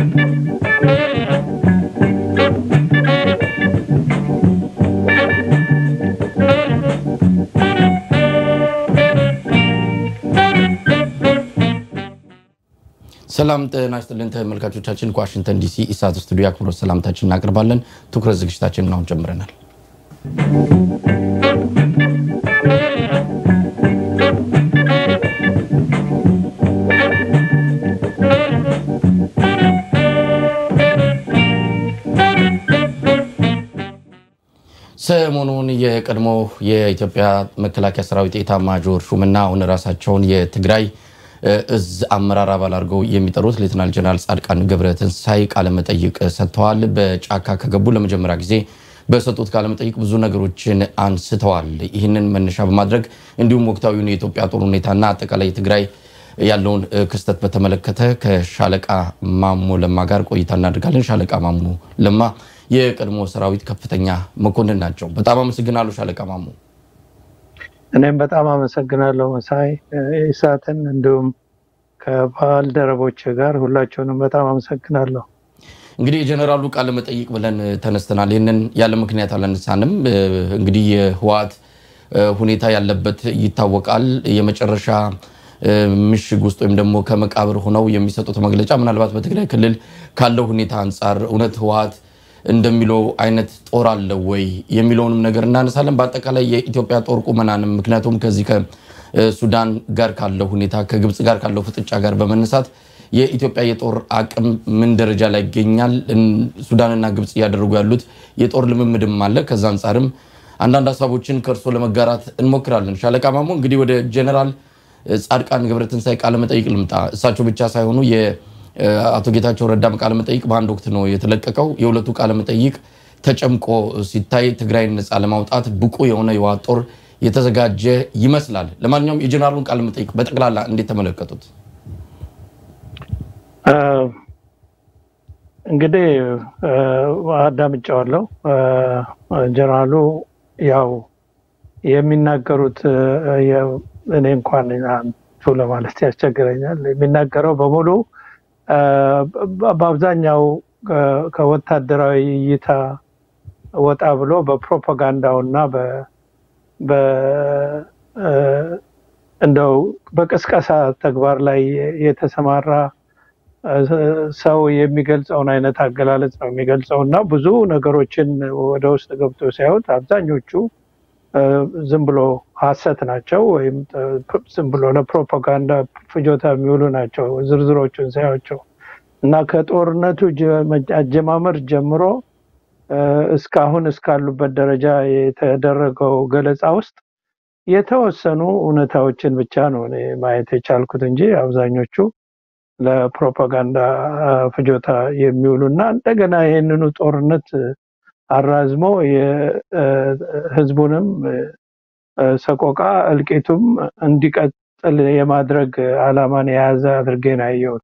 ሰላም ጤና ይስጥልን ተመልካቾቻችን፣ ከዋሽንግተን ዲሲ ኢሳት ስቱዲዮ አክብሮት ሰላምታችን እናቀርባለን። ትኩረት ዝግጅታችንን አሁን ጀምረናል። ሰሞኑን የቀድሞ የኢትዮጵያ መከላከያ ሰራዊት ኤታማዦር ሹምና አሁን ራሳቸውን የትግራይ እዝ አመራር አባል አድርገው የሚጠሩት ሌትናል ጀነራል ጻድቃን ገብረትንሳኤ ቃለመጠይቅ ሰጥተዋል። በጫካ ከገቡ ለመጀመሪያ ጊዜ በሰጡት ቃለመጠይቅ ብዙ ነገሮችን አንስተዋል። ይህንን መነሻ በማድረግ እንዲሁም ወቅታዊውን የኢትዮጵያ ጦር ሁኔታና አጠቃላይ ትግራይ ያለውን ክስተት በተመለከተ ከሻለቃ ማሞ ለማ ጋር ቆይታ እናደርጋለን። ሻለቃ ማሞ ለማ የቀድሞ ሰራዊት ከፍተኛ መኮንን ናቸው። በጣም አመሰግናለሁ ሻለቃ ማሞ። እኔም በጣም አመሰግናለሁ መሳይ ኢሳትን፣ እንዲሁም ከባልደረቦች ጋር ሁላቸውንም በጣም አመሰግናለሁ። እንግዲህ የጀነራሉ ቃለ መጠይቅ ብለን ተነስተናል። ይህንን ያለ ምክንያት አላነሳንም። እንግዲህ የህወሓት ሁኔታ ያለበት ይታወቃል። የመጨረሻ ምሽግ ውስጥ ወይም ደግሞ ከመቃብር ሆነው የሚሰጡት መግለጫ ምናልባት በትግራይ ክልል ካለው ሁኔታ አንጻር እውነት ህወሓት እንደሚለው አይነት ጦር አለ ወይ የሚለውንም ነገር እናነሳለን። በአጠቃላይ የኢትዮጵያ ጦር ቁመናንም ምክንያቱም ከዚህ ከሱዳን ጋር ካለው ሁኔታ ከግብፅ ጋር ካለው ፍጥጫ ጋር በመነሳት የኢትዮጵያ የጦር አቅም ምን ደረጃ ላይ ይገኛል? ሱዳንና ግብፅ እያደረጉ ያሉት የጦር ልምምድም አለ። ከዛ አንጻርም አንዳንድ ሀሳቦችን ከእርሶ ለመጋራት እንሞክራለን። ሻለቃ ማሞ እንግዲህ ወደ ጀኔራል ጻድቃን ገብረትንሳኤ ቃለመጠይቅ ልምጣ። እሳቸው ብቻ ሳይሆኑ አቶ ጌታቸው ረዳም ቃለመጠይቅ በአንድ ወቅት ነው የተለቀቀው። የሁለቱ ቃለመጠይቅ ተጨምቆ ሲታይ ትግራይን ነፃ ለማውጣት ብቁ የሆነ የህወሓት ጦር የተዘጋጀ ይመስላል። ለማንኛውም የጀኔራሉን ቃለመጠይቅ በጠቅላላ እንዴት ተመለከቱት? እንግዲህ አዳምጫዋለሁ። ጀነራሉ ያው የሚናገሩት እኔ እንኳን አንቱ ለማለት ያስቸግረኛል። የሚናገረው በሙሉ በአብዛኛው ከወታደራዊ እይታ ወጣ ብሎ በፕሮፓጋንዳው እና እንደው በቅስቀሳ ተግባር ላይ የተሰማራ ሰው የሚገልጸውን አይነት አገላለጽ ነው የሚገልጸው እና ብዙ ነገሮችን ወደ ውስጥ ገብቶ ሲያዩት አብዛኞቹ ዝም ብሎ ሀሰት ናቸው ወይም ዝም ብሎ ለፕሮፓጋንዳ ፍጆታ የሚውሉ ናቸው ዝርዝሮቹን ሳያቸው እና ከጦርነቱ አጀማመር ጀምሮ እስካሁን እስካሉበት ደረጃ የተደረገው ገለጻ ውስጥ የተወሰኑ እውነታዎችን ብቻ ነው ማየት የቻልኩት እንጂ አብዛኞቹ ለፕሮፓጋንዳ ፍጆታ የሚውሉ እና እንደገና ይህንኑ ጦርነት አራዝሞ የህዝቡንም ሰቆቃ እልቂቱም እንዲቀጥል የማድረግ አላማን የያዘ አድርጌ ነው ያየሁት።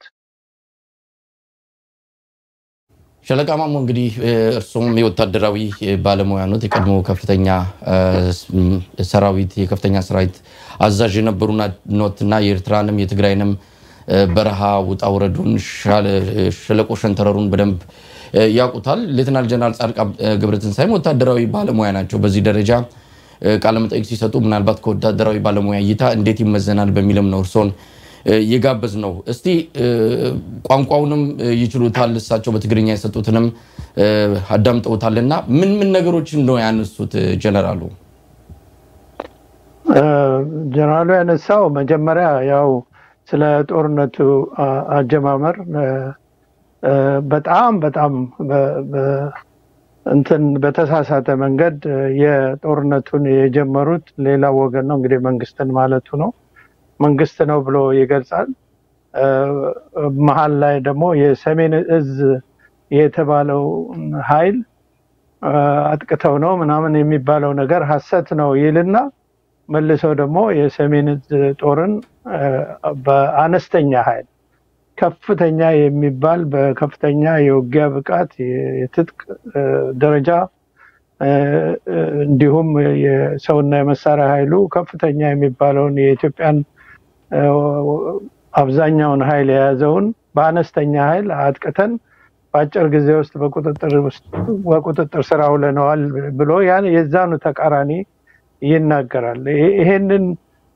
ሻለቃ ማሞ እንግዲህ እርሱም የወታደራዊ ባለሙያ ኖት፣ የቀድሞ ከፍተኛ ሰራዊት የከፍተኛ ሰራዊት አዛዥ የነበሩ ኖት እና የኤርትራንም የትግራይንም በረሃ ውጣ ውረዱን ሸለቆ ሸንተረሩን በደንብ ያውቁታል። ሌትናል ጀነራል ጻድቃን ገብረትንሳኤም ወታደራዊ ባለሙያ ናቸው። በዚህ ደረጃ ቃለመጠይቅ ሲሰጡ ምናልባት ከወታደራዊ ባለሙያ እይታ እንዴት ይመዘናል በሚልም ነው እርስዎን የጋበዝ ነው። እስቲ ቋንቋውንም ይችሉታል፣ እሳቸው በትግርኛ የሰጡትንም አዳምጠውታል እና ምን ምን ነገሮችን ነው ያነሱት ጀነራሉ? ጀነራሉ ያነሳው መጀመሪያ ያው ስለ ጦርነቱ አጀማመር በጣም በጣም እንትን በተሳሳተ መንገድ የጦርነቱን የጀመሩት ሌላ ወገን ነው እንግዲህ መንግስትን ማለቱ ነው። መንግስት ነው ብሎ ይገልጻል። መሀል ላይ ደግሞ የሰሜን እዝ የተባለው ኃይል አጥቅተው ነው ምናምን የሚባለው ነገር ሀሰት ነው ይልና መልሰው ደግሞ የሰሜን እዝ ጦርን በአነስተኛ ኃይል ከፍተኛ የሚባል በከፍተኛ የውጊያ ብቃት የትጥቅ ደረጃ እንዲሁም የሰውና የመሳሪያ ኃይሉ ከፍተኛ የሚባለውን የኢትዮጵያን አብዛኛውን ኃይል የያዘውን በአነስተኛ ኃይል አጥቅተን በአጭር ጊዜ ውስጥ በቁጥጥር ውስጥ በቁጥጥር ስር አውለነዋል ብሎ ያን የዛኑ ተቃራኒ ይናገራል። ይሄ- ይሄንን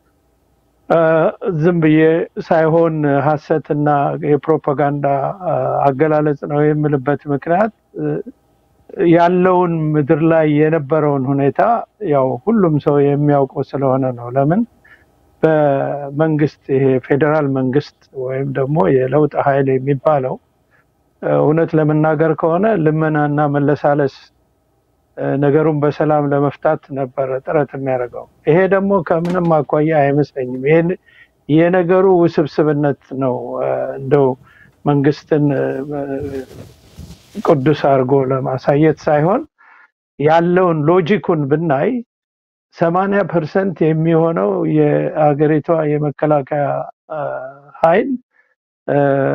አ፣ ዝም ብዬ ሳይሆን ሀሰትና የፕሮፓጋንዳ አ፣ አገላለጽ ነው የምልበት ምክንያት እ፣ ያለውን ምድር ላይ የነበረውን ሁኔታ ያው ሁሉም ሰው የሚያውቀው ስለሆነ ነው። ለምን በመንግስት ይሄ ፌዴራል መንግስት ወይም ደግሞ የለውጥ ኃይል የሚባለው እ፣ እውነት ለመናገር ከሆነ ልመናና መለሳለስ እ፣ ነገሩን በሰላም ለመፍታት ነበረ ጥረት የሚያደርገው። ይሄ ደግሞ ከምንም አኳያ አይመስለኝም። ይሄን የነገሩ ውስብስብነት ነው እ፣ እንደው መንግስትን እ፣ ቅዱስ አድርጎ ለማሳየት ሳይሆን ያለውን ሎጂኩን ብናይ ሰማንያ ፐርሰንት የሚሆነው የአገሪቷ የመከላከያ አ፣ ኃይል አ፣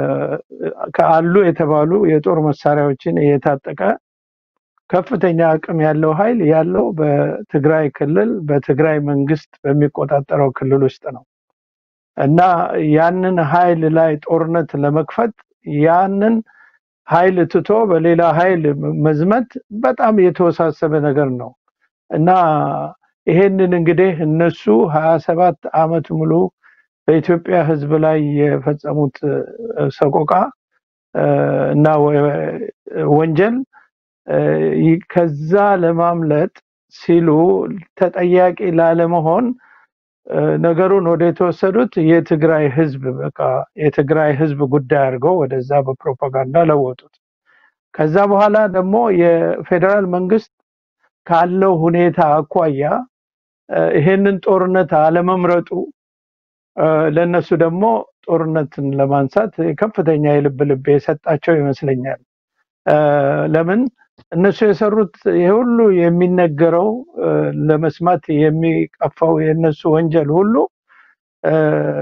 ከአሉ የተባሉ የጦር መሳሪያዎችን የታጠቀ ከፍተኛ አቅም ያለው ኃይል ያለው በትግራይ ክልል በትግራይ መንግስት በሚቆጣጠረው ክልል ውስጥ ነው እና ያንን ኃይል ላይ ጦርነት ለመክፈት ያንን ኃይል ትቶ በሌላ ኃይል መዝመት በጣም የተወሳሰበ ነገር ነው እና ይሄንን እንግዲህ እነሱ ሀያ ሰባት አመት ሙሉ በኢትዮጵያ ሕዝብ ላይ የፈጸሙት እ፣ ሰቆቃ እ፣ እና ወ- ወንጀል እ፣ ይ- ከዛ ለማምለጥ ሲሉ ተጠያቂ ላለመሆን እ፣ ነገሩን ወደ የተወሰዱት የትግራይ ህዝብ በቃ የትግራይ ህዝብ ጉዳይ አድርገው ወደዛ በፕሮፓጋንዳ ለወጡት። ከዛ በኋላ ደግሞ የፌዴራል መንግስት ካለው ሁኔታ አኳያ እ፣ ይሄንን ጦርነት አለመምረጡ እ፣ ለእነሱ ደግሞ ጦርነትን ለማንሳት ከፍተኛ የልብ ልብ የሰጣቸው ይመስለኛል። እ፣ ለምን እነሱ የሰሩት ይሄ ሁሉ የሚነገረው እ፣ ለመስማት የሚቀፋው የእነሱ ወንጀል ሁሉ እ፣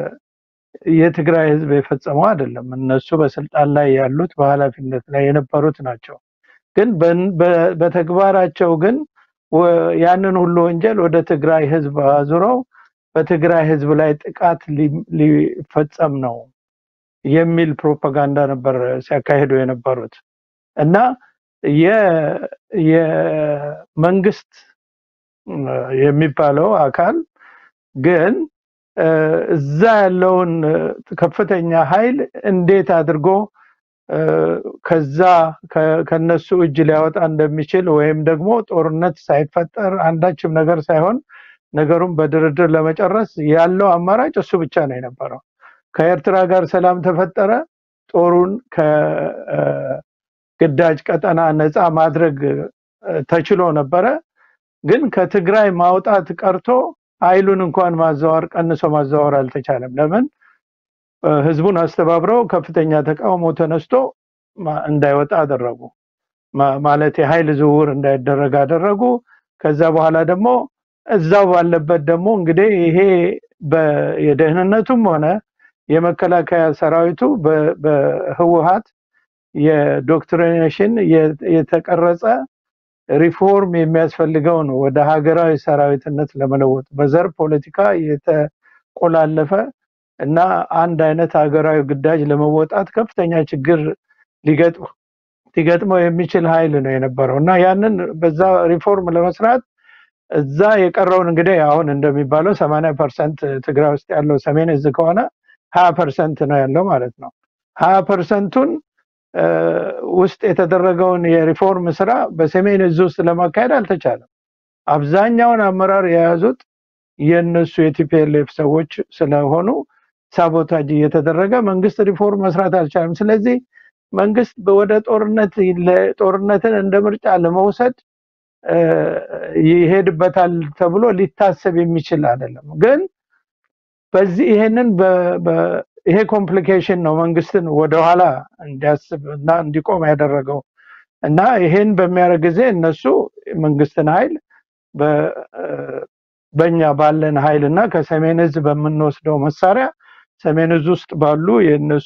የትግራይ ህዝብ የፈጸመው አይደለም። እነሱ በስልጣን ላይ ያሉት በኃላፊነት ላይ የነበሩት ናቸው። ግን በን- በ- በተግባራቸው ግን ወ- ያንን ሁሉ ወንጀል ወደ ትግራይ ህዝብ አዙረው በትግራይ ህዝብ ላይ ጥቃት ሊ- ሊፈጸም ነው የሚል ፕሮፓጋንዳ ነበር ሲያካሂዱ የነበሩት እና የ- የመንግስት እ፣ የሚባለው አካል ግን እ፣ እዛ ያለውን እ፣ ከፍተኛ ኃይል እንዴት አድርጎ እ፣ ከዛ ከ- ከነሱ እጅ ሊያወጣ እንደሚችል ወይም ደግሞ ጦርነት ሳይፈጠር አንዳችም ነገር ሳይሆን ነገሩን በድርድር ለመጨረስ ያለው አማራጭ እሱ ብቻ ነው የነበረው። ከኤርትራ ጋር ሰላም ተፈጠረ፣ ጦሩን ከግዳጅ ቀጠና ነፃ ማድረግ እ፣ ተችሎ ነበረ። ግን ከትግራይ ማውጣት ቀርቶ ኃይሉን እንኳን ማዘዋወር ቀንሶ ማዘዋወር አልተቻለም። ለምን? እ፣ ህዝቡን አስተባብረው ከፍተኛ ተቃውሞ ተነስቶ ማ- እንዳይወጣ አደረጉ። ማ- ማለት የኃይል ዝውውር እንዳይደረግ አደረጉ። ከዛ በኋላ ደግሞ እዛው ባለበት ደግሞ እንግዲህ ይሄ በ- የደህንነቱም ሆነ የመከላከያ ሰራዊቱ በ- በህወሀት የዶክትሪኔሽን የ- የተቀረጸ ሪፎርም የሚያስፈልገው ነው ወደ ሀገራዊ ሰራዊትነት ለመለወጥ በዘር ፖለቲካ የተቆላለፈ እና አንድ አይነት ሀገራዊ ግዳጅ ለመወጣት ከፍተኛ ችግር ሊገጥም ሊገጥመው የሚችል ኃይል ነው የነበረው እና ያንን በዛ ሪፎርም ለመስራት እዛ የቀረውን እንግዲህ አሁን እንደሚባለው ሰማንያ ፐርሰንት ትግራይ ውስጥ ያለው ሰሜን እዝ ከሆነ ሀያ ፐርሰንት ነው ያለው ማለት ነው። ሀያ ፐርሰንቱን ውስጥ የተደረገውን የሪፎርም ስራ በሰሜን እዝ ውስጥ ለማካሄድ አልተቻለም። አብዛኛውን አመራር የያዙት የእነሱ የቲፒኤልኤፍ ሰዎች ስለሆኑ ሳቦታጅ እየተደረገ መንግስት ሪፎርም መስራት አልቻለም። ስለዚህ መንግስት ወደ ጦርነት ጦርነትን እንደ ምርጫ ለመውሰድ እ፣ ይሄድበታል ተብሎ ሊታሰብ የሚችል አይደለም። ግን በዚህ ይሄንን በ- በ- ይሄ ኮምፕሊኬሽን ነው መንግስትን ወደኋላ እንዲያስብ እና እንዲቆም ያደረገው እና ይሄን በሚያደርግ ጊዜ እነሱ መንግስትን ኃይል በ- እ፣ በእኛ ባለን ኃይል እና ከሰሜን እዝ በምንወስደው መሳሪያ ሰሜን እዝ ውስጥ ባሉ የእነሱ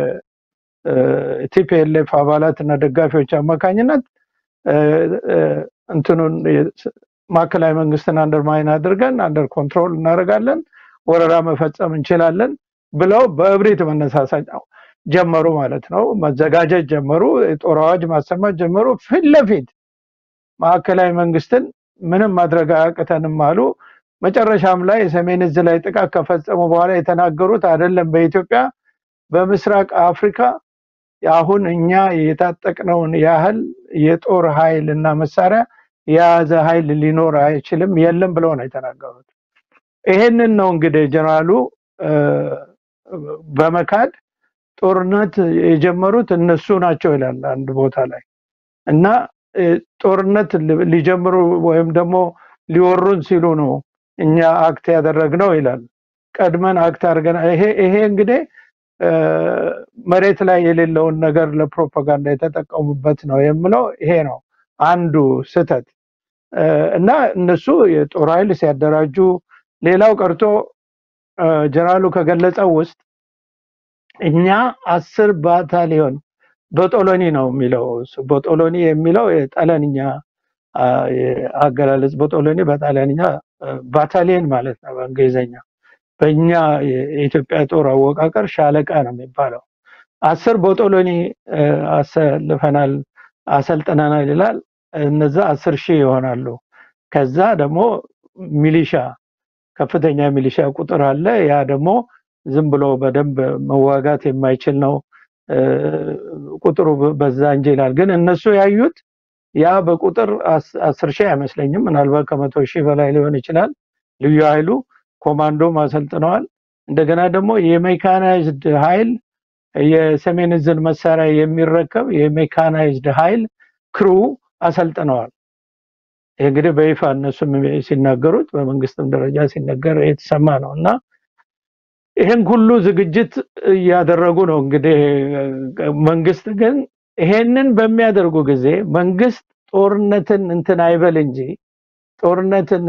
የቲፒኤልኤፍ አባላት እና ደጋፊዎች አማካኝነት እ፣ እ፣ እንትኑን የ- ማዕከላዊ መንግስትን አንደርማይን አድርገን አንደር ኮንትሮል እናደርጋለን፣ ወረራ መፈጸም እንችላለን ብለው በእብሪት መነሳሳት ነው። ጀመሩ ማለት ነው። መዘጋጀት ጀመሩ። የጦር አዋጅ ማሰማት ጀመሩ። ፊት ለፊት ማዕከላዊ መንግስትን ምንም ማድረግ አያቅተንም አሉ። መጨረሻም ላይ የሰሜን እዝ ላይ ጥቃት ከፈጸሙ በኋላ የተናገሩት አይደለም በኢትዮጵያ በምስራቅ አፍሪካ አሁን እኛ የታጠቅነውን ያህል የጦር ኃይል እና መሳሪያ የያዘ ኃይል ሊኖር አይችልም የለም ብለው ነው የተናገሩት። ይሄንን ነው እንግዲህ ጀነራሉ በመካድ ጦርነት የጀመሩት እነሱ ናቸው ይላል አንድ ቦታ ላይ እና ጦርነት ሊጀምሩ ወይም ደግሞ ሊወሩን ሲሉ ነው እኛ አክት ያደረግነው ይላል። ቀድመን አክት አድርገን ይሄ ይሄ እንግዲህ መሬት ላይ የሌለውን ነገር ለፕሮፓጋንዳ የተጠቀሙበት ነው የምለው ይሄ ነው አንዱ ስህተት እና እነሱ የጦር ኃይል ሲያደራጁ ሌላው ቀርቶ ጀነራሉ ከገለጸው ውስጥ እኛ አስር ባታሊዮን በጦሎኒ ነው የሚለው በጦሎኒ የሚለው የጣሊያንኛ አገላለጽ በጦሎኒ በጣሊያንኛ ባታሊየን ማለት ነው በእንግሊዝኛ በእኛ የኢትዮጵያ ጦር አወቃቀር ሻለቃ ነው የሚባለው አስር ቦጦሎኒ አሰልፈናል አሰልጥነናል ይላል እነዛ አስር ሺህ ይሆናሉ ከዛ ደግሞ ሚሊሻ ከፍተኛ ሚሊሻ ቁጥር አለ ያ ደግሞ ዝም ብሎ በደንብ መዋጋት የማይችል ነው ቁጥሩ በዛ እንጂ ይላል ግን እነሱ ያዩት ያ በቁጥር አስር ሺህ አይመስለኝም ምናልባት ከመቶ ሺህ በላይ ሊሆን ይችላል ልዩ ኃይሉ ኮማንዶም አሰልጥነዋል እንደገና ደግሞ የሜካናይዝድ ኃይል የሰሜን እዝን መሳሪያ የሚረከብ የሜካናይዝድ ኃይል ክሩ አሰልጥነዋል ይህ እንግዲህ በይፋ እነሱም ሲናገሩት በመንግስትም ደረጃ ሲነገር የተሰማ ነው እና ይህን ሁሉ ዝግጅት እያደረጉ ነው እንግዲህ መንግስት ግን ይሄንን በሚያደርጉ ጊዜ መንግስት ጦርነትን እንትን አይበል እንጂ ጦርነትን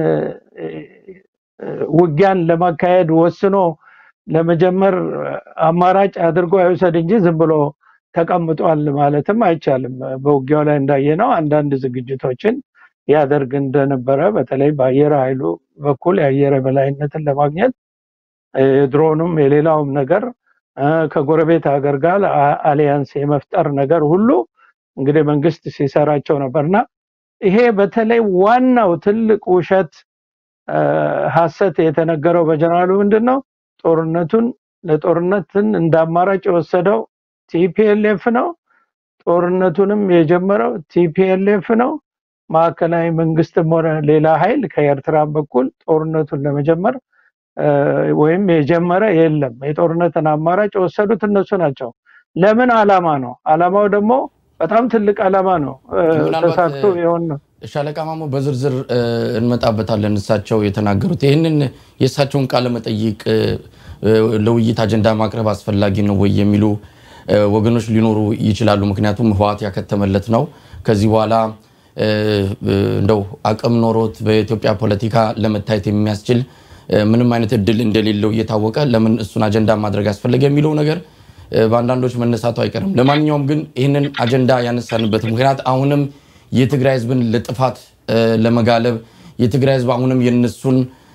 ውጊያን ለማካሄድ ወስኖ ለመጀመር አማራጭ አድርጎ አይውሰድ እንጂ ዝም ብሎ ተቀምጧል ማለትም አይቻልም። በውጊያው ላይ እንዳየነው አንዳንድ ዝግጅቶችን ያደርግ እንደነበረ በተለይ በአየር ኃይሉ በኩል የአየር በላይነትን ለማግኘት የድሮኑም የሌላውም ነገር ከጎረቤት ሀገር ጋር አሊያንስ የመፍጠር ነገር ሁሉ እንግዲህ መንግስት ሲሰራቸው ነበርና ይሄ በተለይ ዋናው ትልቅ ውሸት ሀሰት የተነገረው በጀነራሉ ምንድን ነው? ጦርነቱን ለጦርነትን እንደ አማራጭ የወሰደው ቲፒኤልኤፍ ነው። ጦርነቱንም የጀመረው ቲፒኤልኤፍ ነው። ማዕከላዊ መንግስትም ሆነ ሌላ ኃይል ከኤርትራም በኩል ጦርነቱን ለመጀመር ወይም የጀመረ የለም። የጦርነትን አማራጭ የወሰዱት እነሱ ናቸው። ለምን አላማ ነው? አላማው ደግሞ በጣም ትልቅ አላማ ነው። ተሳክቶ የሆን ነው። ሻለቃ ማሞ በዝርዝር እንመጣበታለን። እሳቸው የተናገሩት ይህንን የእሳቸውን ቃለ መጠይቅ ለውይይት አጀንዳ ማቅረብ አስፈላጊ ነው ወይ የሚሉ ወገኖች ሊኖሩ ይችላሉ። ምክንያቱም ህወሓት ያከተመለት ነው። ከዚህ በኋላ እንደው አቅም ኖሮት በኢትዮጵያ ፖለቲካ ለመታየት የሚያስችል ምንም አይነት እድል እንደሌለው እየታወቀ ለምን እሱን አጀንዳ ማድረግ አስፈለገ የሚለው ነገር በአንዳንዶች መነሳቱ አይቀርም። ለማንኛውም ግን ይህንን አጀንዳ ያነሳንበት ምክንያት አሁንም የትግራይ ህዝብን ለጥፋት ለመጋለብ የትግራይ ህዝብ አሁንም የነሱን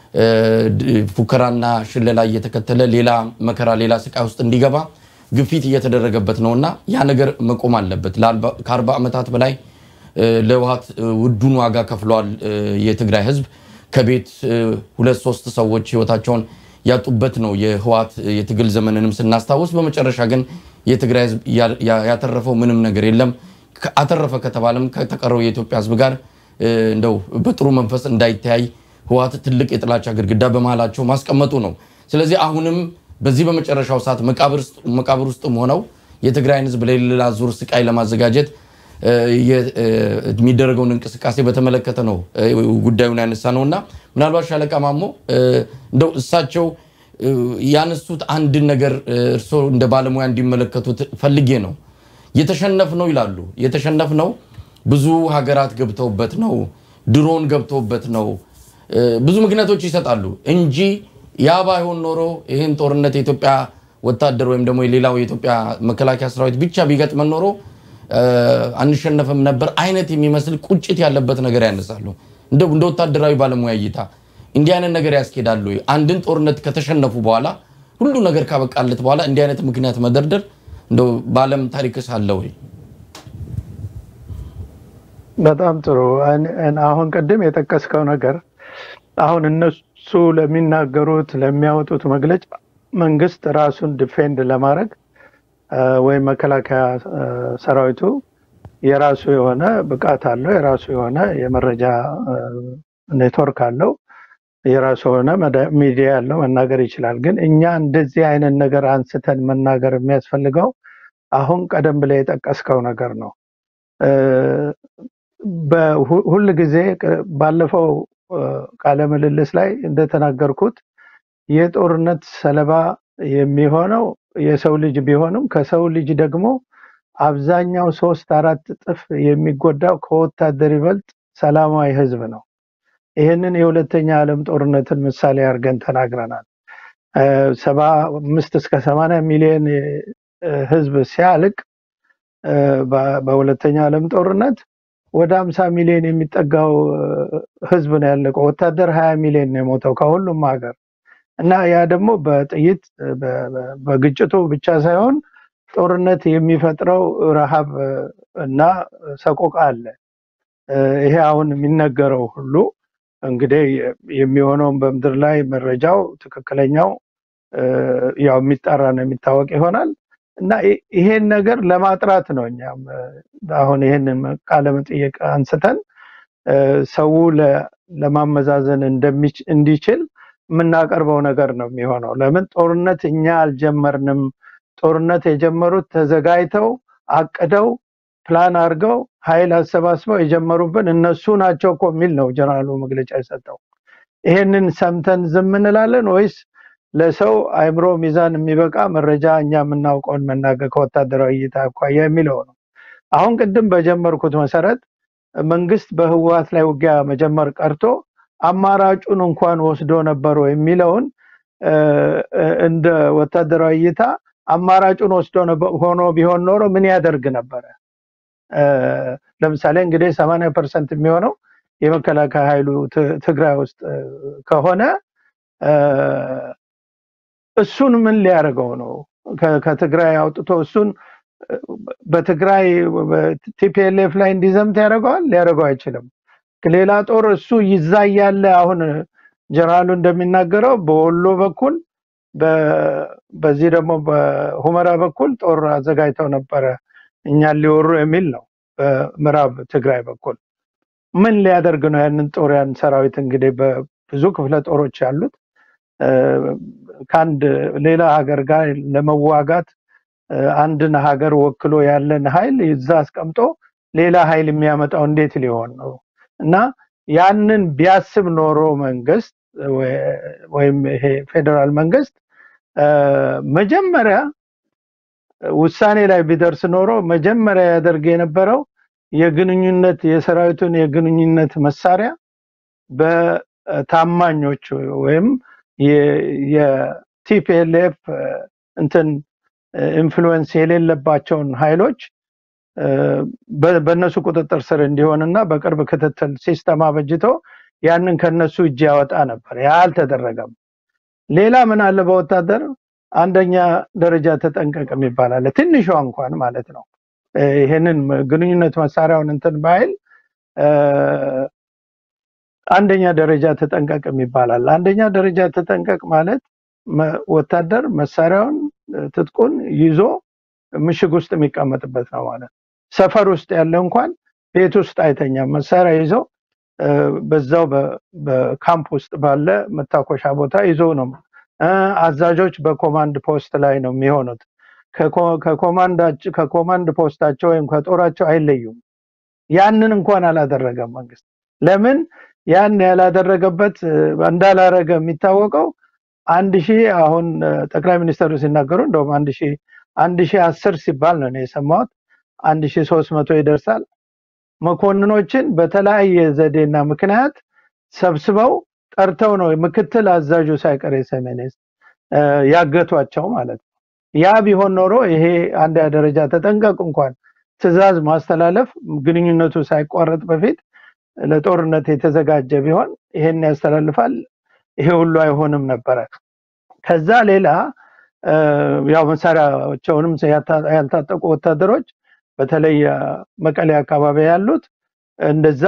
ፉከራና ሽለላ እየተከተለ ሌላ መከራ፣ ሌላ ስቃይ ውስጥ እንዲገባ ግፊት እየተደረገበት ነው እና ያ ነገር መቆም አለበት። ከአርባ ዓመታት በላይ ለህወሓት ውዱን ዋጋ ከፍለዋል የትግራይ ህዝብ ከቤት ሁለት ሶስት ሰዎች ህይወታቸውን ያጡበት ነው የህወሓት የትግል ዘመንንም ስናስታውስ። በመጨረሻ ግን የትግራይ ህዝብ ያተረፈው ምንም ነገር የለም። አተረፈ ከተባለም ከተቀረው የኢትዮጵያ ህዝብ ጋር እንደው በጥሩ መንፈስ እንዳይተያይ ህወሓት ትልቅ የጥላቻ ግድግዳ በመሃላቸው ማስቀመጡ ነው። ስለዚህ አሁንም በዚህ በመጨረሻው ሰዓት መቃብር ውስጥም ሆነው የትግራይን ህዝብ ለሌላ ዙር ስቃይ ለማዘጋጀት የሚደረገውን እንቅስቃሴ በተመለከተ ነው ጉዳዩን ያነሳ ነው እና ምናልባት ሻለቃ ማሞ እንደው እሳቸው ያነሱት አንድን ነገር እርስዎ እንደ ባለሙያ እንዲመለከቱት ፈልጌ ነው። የተሸነፍ ነው ይላሉ። የተሸነፍ ነው ብዙ ሀገራት ገብተውበት ነው፣ ድሮን ገብተውበት ነው፣ ብዙ ምክንያቶች ይሰጣሉ እንጂ ያ ባይሆን ኖሮ ይህን ጦርነት የኢትዮጵያ ወታደር ወይም ደግሞ የሌላው የኢትዮጵያ መከላከያ ሰራዊት ብቻ ቢገጥመን ኖሮ አንሸነፍም ነበር አይነት የሚመስል ቁጭት ያለበት ነገር ያነሳሉ። እንደ ወታደራዊ ባለሙያ እይታ እንዲህ አይነት ነገር ያስኬዳሉ? አንድን ጦርነት ከተሸነፉ በኋላ ሁሉ ነገር ካበቃለት በኋላ እንዲህ አይነት ምክንያት መደርደር እንደው በዓለም ታሪክስ አለ ወይ? በጣም ጥሩ። አሁን ቅድም የጠቀስከው ነገር አሁን እነሱ ለሚናገሩት ለሚያወጡት መግለጫ መንግስት ራሱን ዲፌንድ ለማድረግ ወይም መከላከያ ሰራዊቱ የራሱ የሆነ ብቃት አለው፣ የራሱ የሆነ የመረጃ ኔትወርክ አለው፣ የራሱ የሆነ ሚዲያ ያለው መናገር ይችላል። ግን እኛ እንደዚህ አይነት ነገር አንስተን መናገር የሚያስፈልገው አሁን ቀደም ብለህ የጠቀስከው ነገር ነው። ሁል ጊዜ ባለፈው ቃለ ምልልስ ላይ እንደተናገርኩት የጦርነት ሰለባ የሚሆነው የሰው ልጅ ቢሆንም ከሰው ልጅ ደግሞ አብዛኛው ሶስት አራት እጥፍ የሚጎዳው ከወታደር ይበልጥ ሰላማዊ ህዝብ ነው። ይህንን የሁለተኛ ዓለም ጦርነትን ምሳሌ አድርገን ተናግረናል። ሰባ አምስት እስከ ሰማንያ ሚሊዮን ህዝብ ሲያልቅ በሁለተኛ ዓለም ጦርነት ወደ አምሳ ሚሊዮን የሚጠጋው ህዝብ ነው ያለቀው። ወታደር ሀያ ሚሊዮን ነው የሞተው ከሁሉም ሀገር እና ያ ደግሞ በጥይት በግጭቱ ብቻ ሳይሆን ጦርነት የሚፈጥረው ረሃብ እና ሰቆቃ አለ። ይሄ አሁን የሚነገረው ሁሉ እንግዲህ የሚሆነውን በምድር ላይ መረጃው ትክክለኛው ያው የሚጣራ ነው የሚታወቅ ይሆናል እና ይሄን ነገር ለማጥራት ነው እኛም አሁን ይሄንን ቃለ መጠየቅ አንስተን ሰው ለማመዛዘን እንዲችል የምናቀርበው ነገር ነው የሚሆነው። ለምን ጦርነት እኛ አልጀመርንም። ጦርነት የጀመሩት ተዘጋጅተው አቅደው ፕላን አድርገው ኃይል አሰባስበው የጀመሩብን እነሱ ናቸው እኮ የሚል ነው ጀነራሉ መግለጫ የሰጠው። ይሄንን ሰምተን ዝም እንላለን ወይስ ለሰው አእምሮ ሚዛን የሚበቃ መረጃ እኛ የምናውቀውን መናገር ከወታደራዊ እይታ አኳያ የሚለው ነው። አሁን ቅድም በጀመርኩት መሰረት መንግስት በህወሓት ላይ ውጊያ መጀመር ቀርቶ አማራጩን እንኳን ወስዶ ነበሩ የሚለውን እንደ ወታደራዊ እይታ አማራጩን ወስዶ ሆኖ ቢሆን ኖሮ ምን ያደርግ ነበረ? ለምሳሌ እንግዲህ ሰማንያ ፐርሰንት የሚሆነው የመከላከያ ኃይሉ ትግራይ ውስጥ ከሆነ እሱን ምን ሊያደርገው ነው? ከትግራይ አውጥቶ እሱን በትግራይ ቲፒኤልኤፍ ላይ እንዲዘምት ያደርገዋል? ሊያደርገው አይችልም። ሌላ ጦር እሱ ይዛ ያለ አሁን ጀነራሉ እንደሚናገረው በወሎ በኩል በዚህ ደግሞ በሁመራ በኩል ጦር አዘጋጅተው ነበረ እኛን ሊወሩ የሚል ነው። በምዕራብ ትግራይ በኩል ምን ሊያደርግ ነው? ያንን ጦር ያን ሰራዊት እንግዲህ በብዙ ክፍለ ጦሮች ያሉት ከአንድ ሌላ ሀገር ጋር ለመዋጋት አንድን ሀገር ወክሎ ያለን ኃይል ይዛ አስቀምጦ ሌላ ኃይል የሚያመጣው እንዴት ሊሆን ነው? እና ያንን ቢያስብ ኖሮ መንግስት ወይም ይሄ ፌዴራል መንግስት መጀመሪያ ውሳኔ ላይ ቢደርስ ኖሮ መጀመሪያ ያደርግ የነበረው የግንኙነት የሰራዊቱን የግንኙነት መሳሪያ በታማኞች ወይም የቲፒኤልኤፍ እንትን ኢንፍሉዌንስ የሌለባቸውን ኃይሎች በእነሱ ቁጥጥር ስር እንዲሆንና በቅርብ ክትትል ሲስተም አበጅቶ ያንን ከነሱ እጅ ያወጣ ነበር። ያ አልተደረገም። ሌላ ምን አለ በወታደር አንደኛ ደረጃ ተጠንቀቅ የሚባል አለ። ትንሿ እንኳን ማለት ነው። ይሄንን ግንኙነት መሳሪያውን እንትን ባይል አንደኛ ደረጃ ተጠንቀቅ የሚባል አለ። አንደኛ ደረጃ ተጠንቀቅ ማለት ወታደር መሳሪያውን ትጥቁን ይዞ ምሽግ ውስጥ የሚቀመጥበት ነው ማለት ሰፈር ውስጥ ያለ እንኳን ቤት ውስጥ አይተኛም። መሳሪያ ይዞ በዛው በካምፕ ውስጥ ባለ መታኮሻ ቦታ ይዞ ነው። አዛዦች በኮማንድ ፖስት ላይ ነው የሚሆኑት። ከኮማንድ ፖስታቸው ወይም ከጦራቸው አይለዩም። ያንን እንኳን አላደረገም መንግስት። ለምን ያን ያላደረገበት እንዳላረገ የሚታወቀው አንድ ሺህ አሁን ጠቅላይ ሚኒስትሩ ሲናገሩ እንደውም አንድ ሺህ አንድ ሺህ አስር ሲባል ነው የሰማሁት። አንድ ሺህ ሶስት መቶ ይደርሳል። መኮንኖችን በተለያየ ዘዴና ምክንያት ሰብስበው ጠርተው ነው ምክትል አዛዡ ሳይቀር የሰሜን ያገቷቸው ማለት ነው። ያ ቢሆን ኖሮ ይሄ አንድ ደረጃ ተጠንቀቅ እንኳን ትዕዛዝ ማስተላለፍ ግንኙነቱ ሳይቋረጥ በፊት ለጦርነት የተዘጋጀ ቢሆን ይሄን ያስተላልፋል። ይሄ ሁሉ አይሆንም ነበረ። ከዛ ሌላ ያው መሳሪያቸውንም ያልታጠቁ ወታደሮች በተለይ መቀሌ አካባቢ ያሉት እንደዛ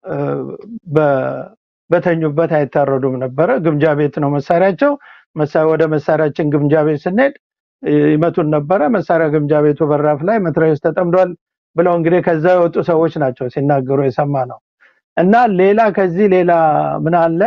በተኙበት አይታረዱም ነበረ። ግምጃ ቤት ነው መሳሪያቸው። ወደ መሳሪያችን ግምጃ ቤት ስንሄድ ይመቱን ነበረ። መሳሪያ ግምጃ ቤቱ በራፍ ላይ መትረየስ ተጠምዷል ብለው እንግዲህ ከዛ የወጡ ሰዎች ናቸው ሲናገሩ የሰማ ነው። እና ሌላ ከዚህ ሌላ ምን አለ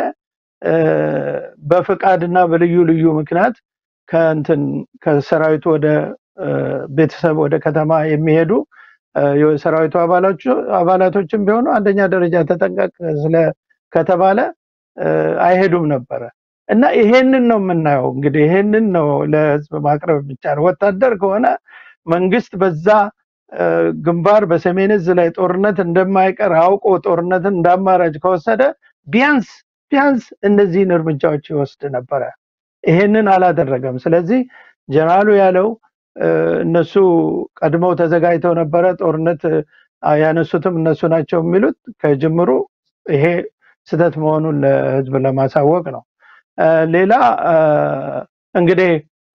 በፍቃድና በልዩ ልዩ ምክንያት ከእንትን ከሰራዊቱ ወደ ቤተሰብ ወደ ከተማ የሚሄዱ የሰራዊቱ አባላቶችም ቢሆኑ አንደኛ ደረጃ ተጠንቀቅ ስለ ከተባለ አይሄዱም ነበረ እና ይሄንን ነው የምናየው። እንግዲህ ይሄንን ነው ለህዝብ ማቅረብ የሚቻለው። ወታደር ከሆነ መንግስት በዛ ግንባር በሰሜን እዝ ላይ ጦርነት እንደማይቀር አውቆ ጦርነትን እንዳማራጭ ከወሰደ ቢያንስ ቢያንስ እነዚህን እርምጃዎች ይወስድ ነበረ። ይሄንን አላደረገም። ስለዚህ ጀነራሉ ያለው እነሱ ቀድመው ተዘጋጅተው ነበረ ጦርነት ያነሱትም እነሱ ናቸው የሚሉት ከጅምሩ ይሄ ስህተት መሆኑን ለህዝብ ለማሳወቅ ነው። ሌላ እንግዲህ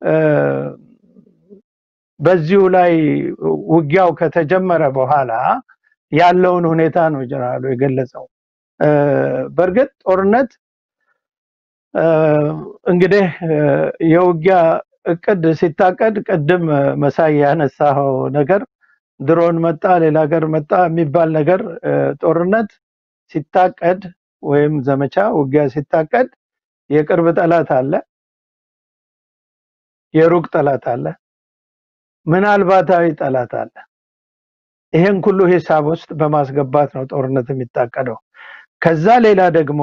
በዚሁ ላይ ውጊያው ከተጀመረ በኋላ ያለውን ሁኔታ ነው ጀነራሉ የገለጸው። በእርግጥ ጦርነት እንግዲህ የውጊያ እቅድ ሲታቀድ ቅድም መሳይ ያነሳው ነገር ድሮን መጣ፣ ሌላ ሀገር መጣ የሚባል ነገር ጦርነት ሲታቀድ ወይም ዘመቻ ውጊያ ሲታቀድ የቅርብ ጠላት አለ፣ የሩቅ ጠላት አለ፣ ምናልባታዊ ጠላት አለ። ይሄን ሁሉ ሂሳብ ውስጥ በማስገባት ነው ጦርነት የሚታቀደው። ከዛ ሌላ ደግሞ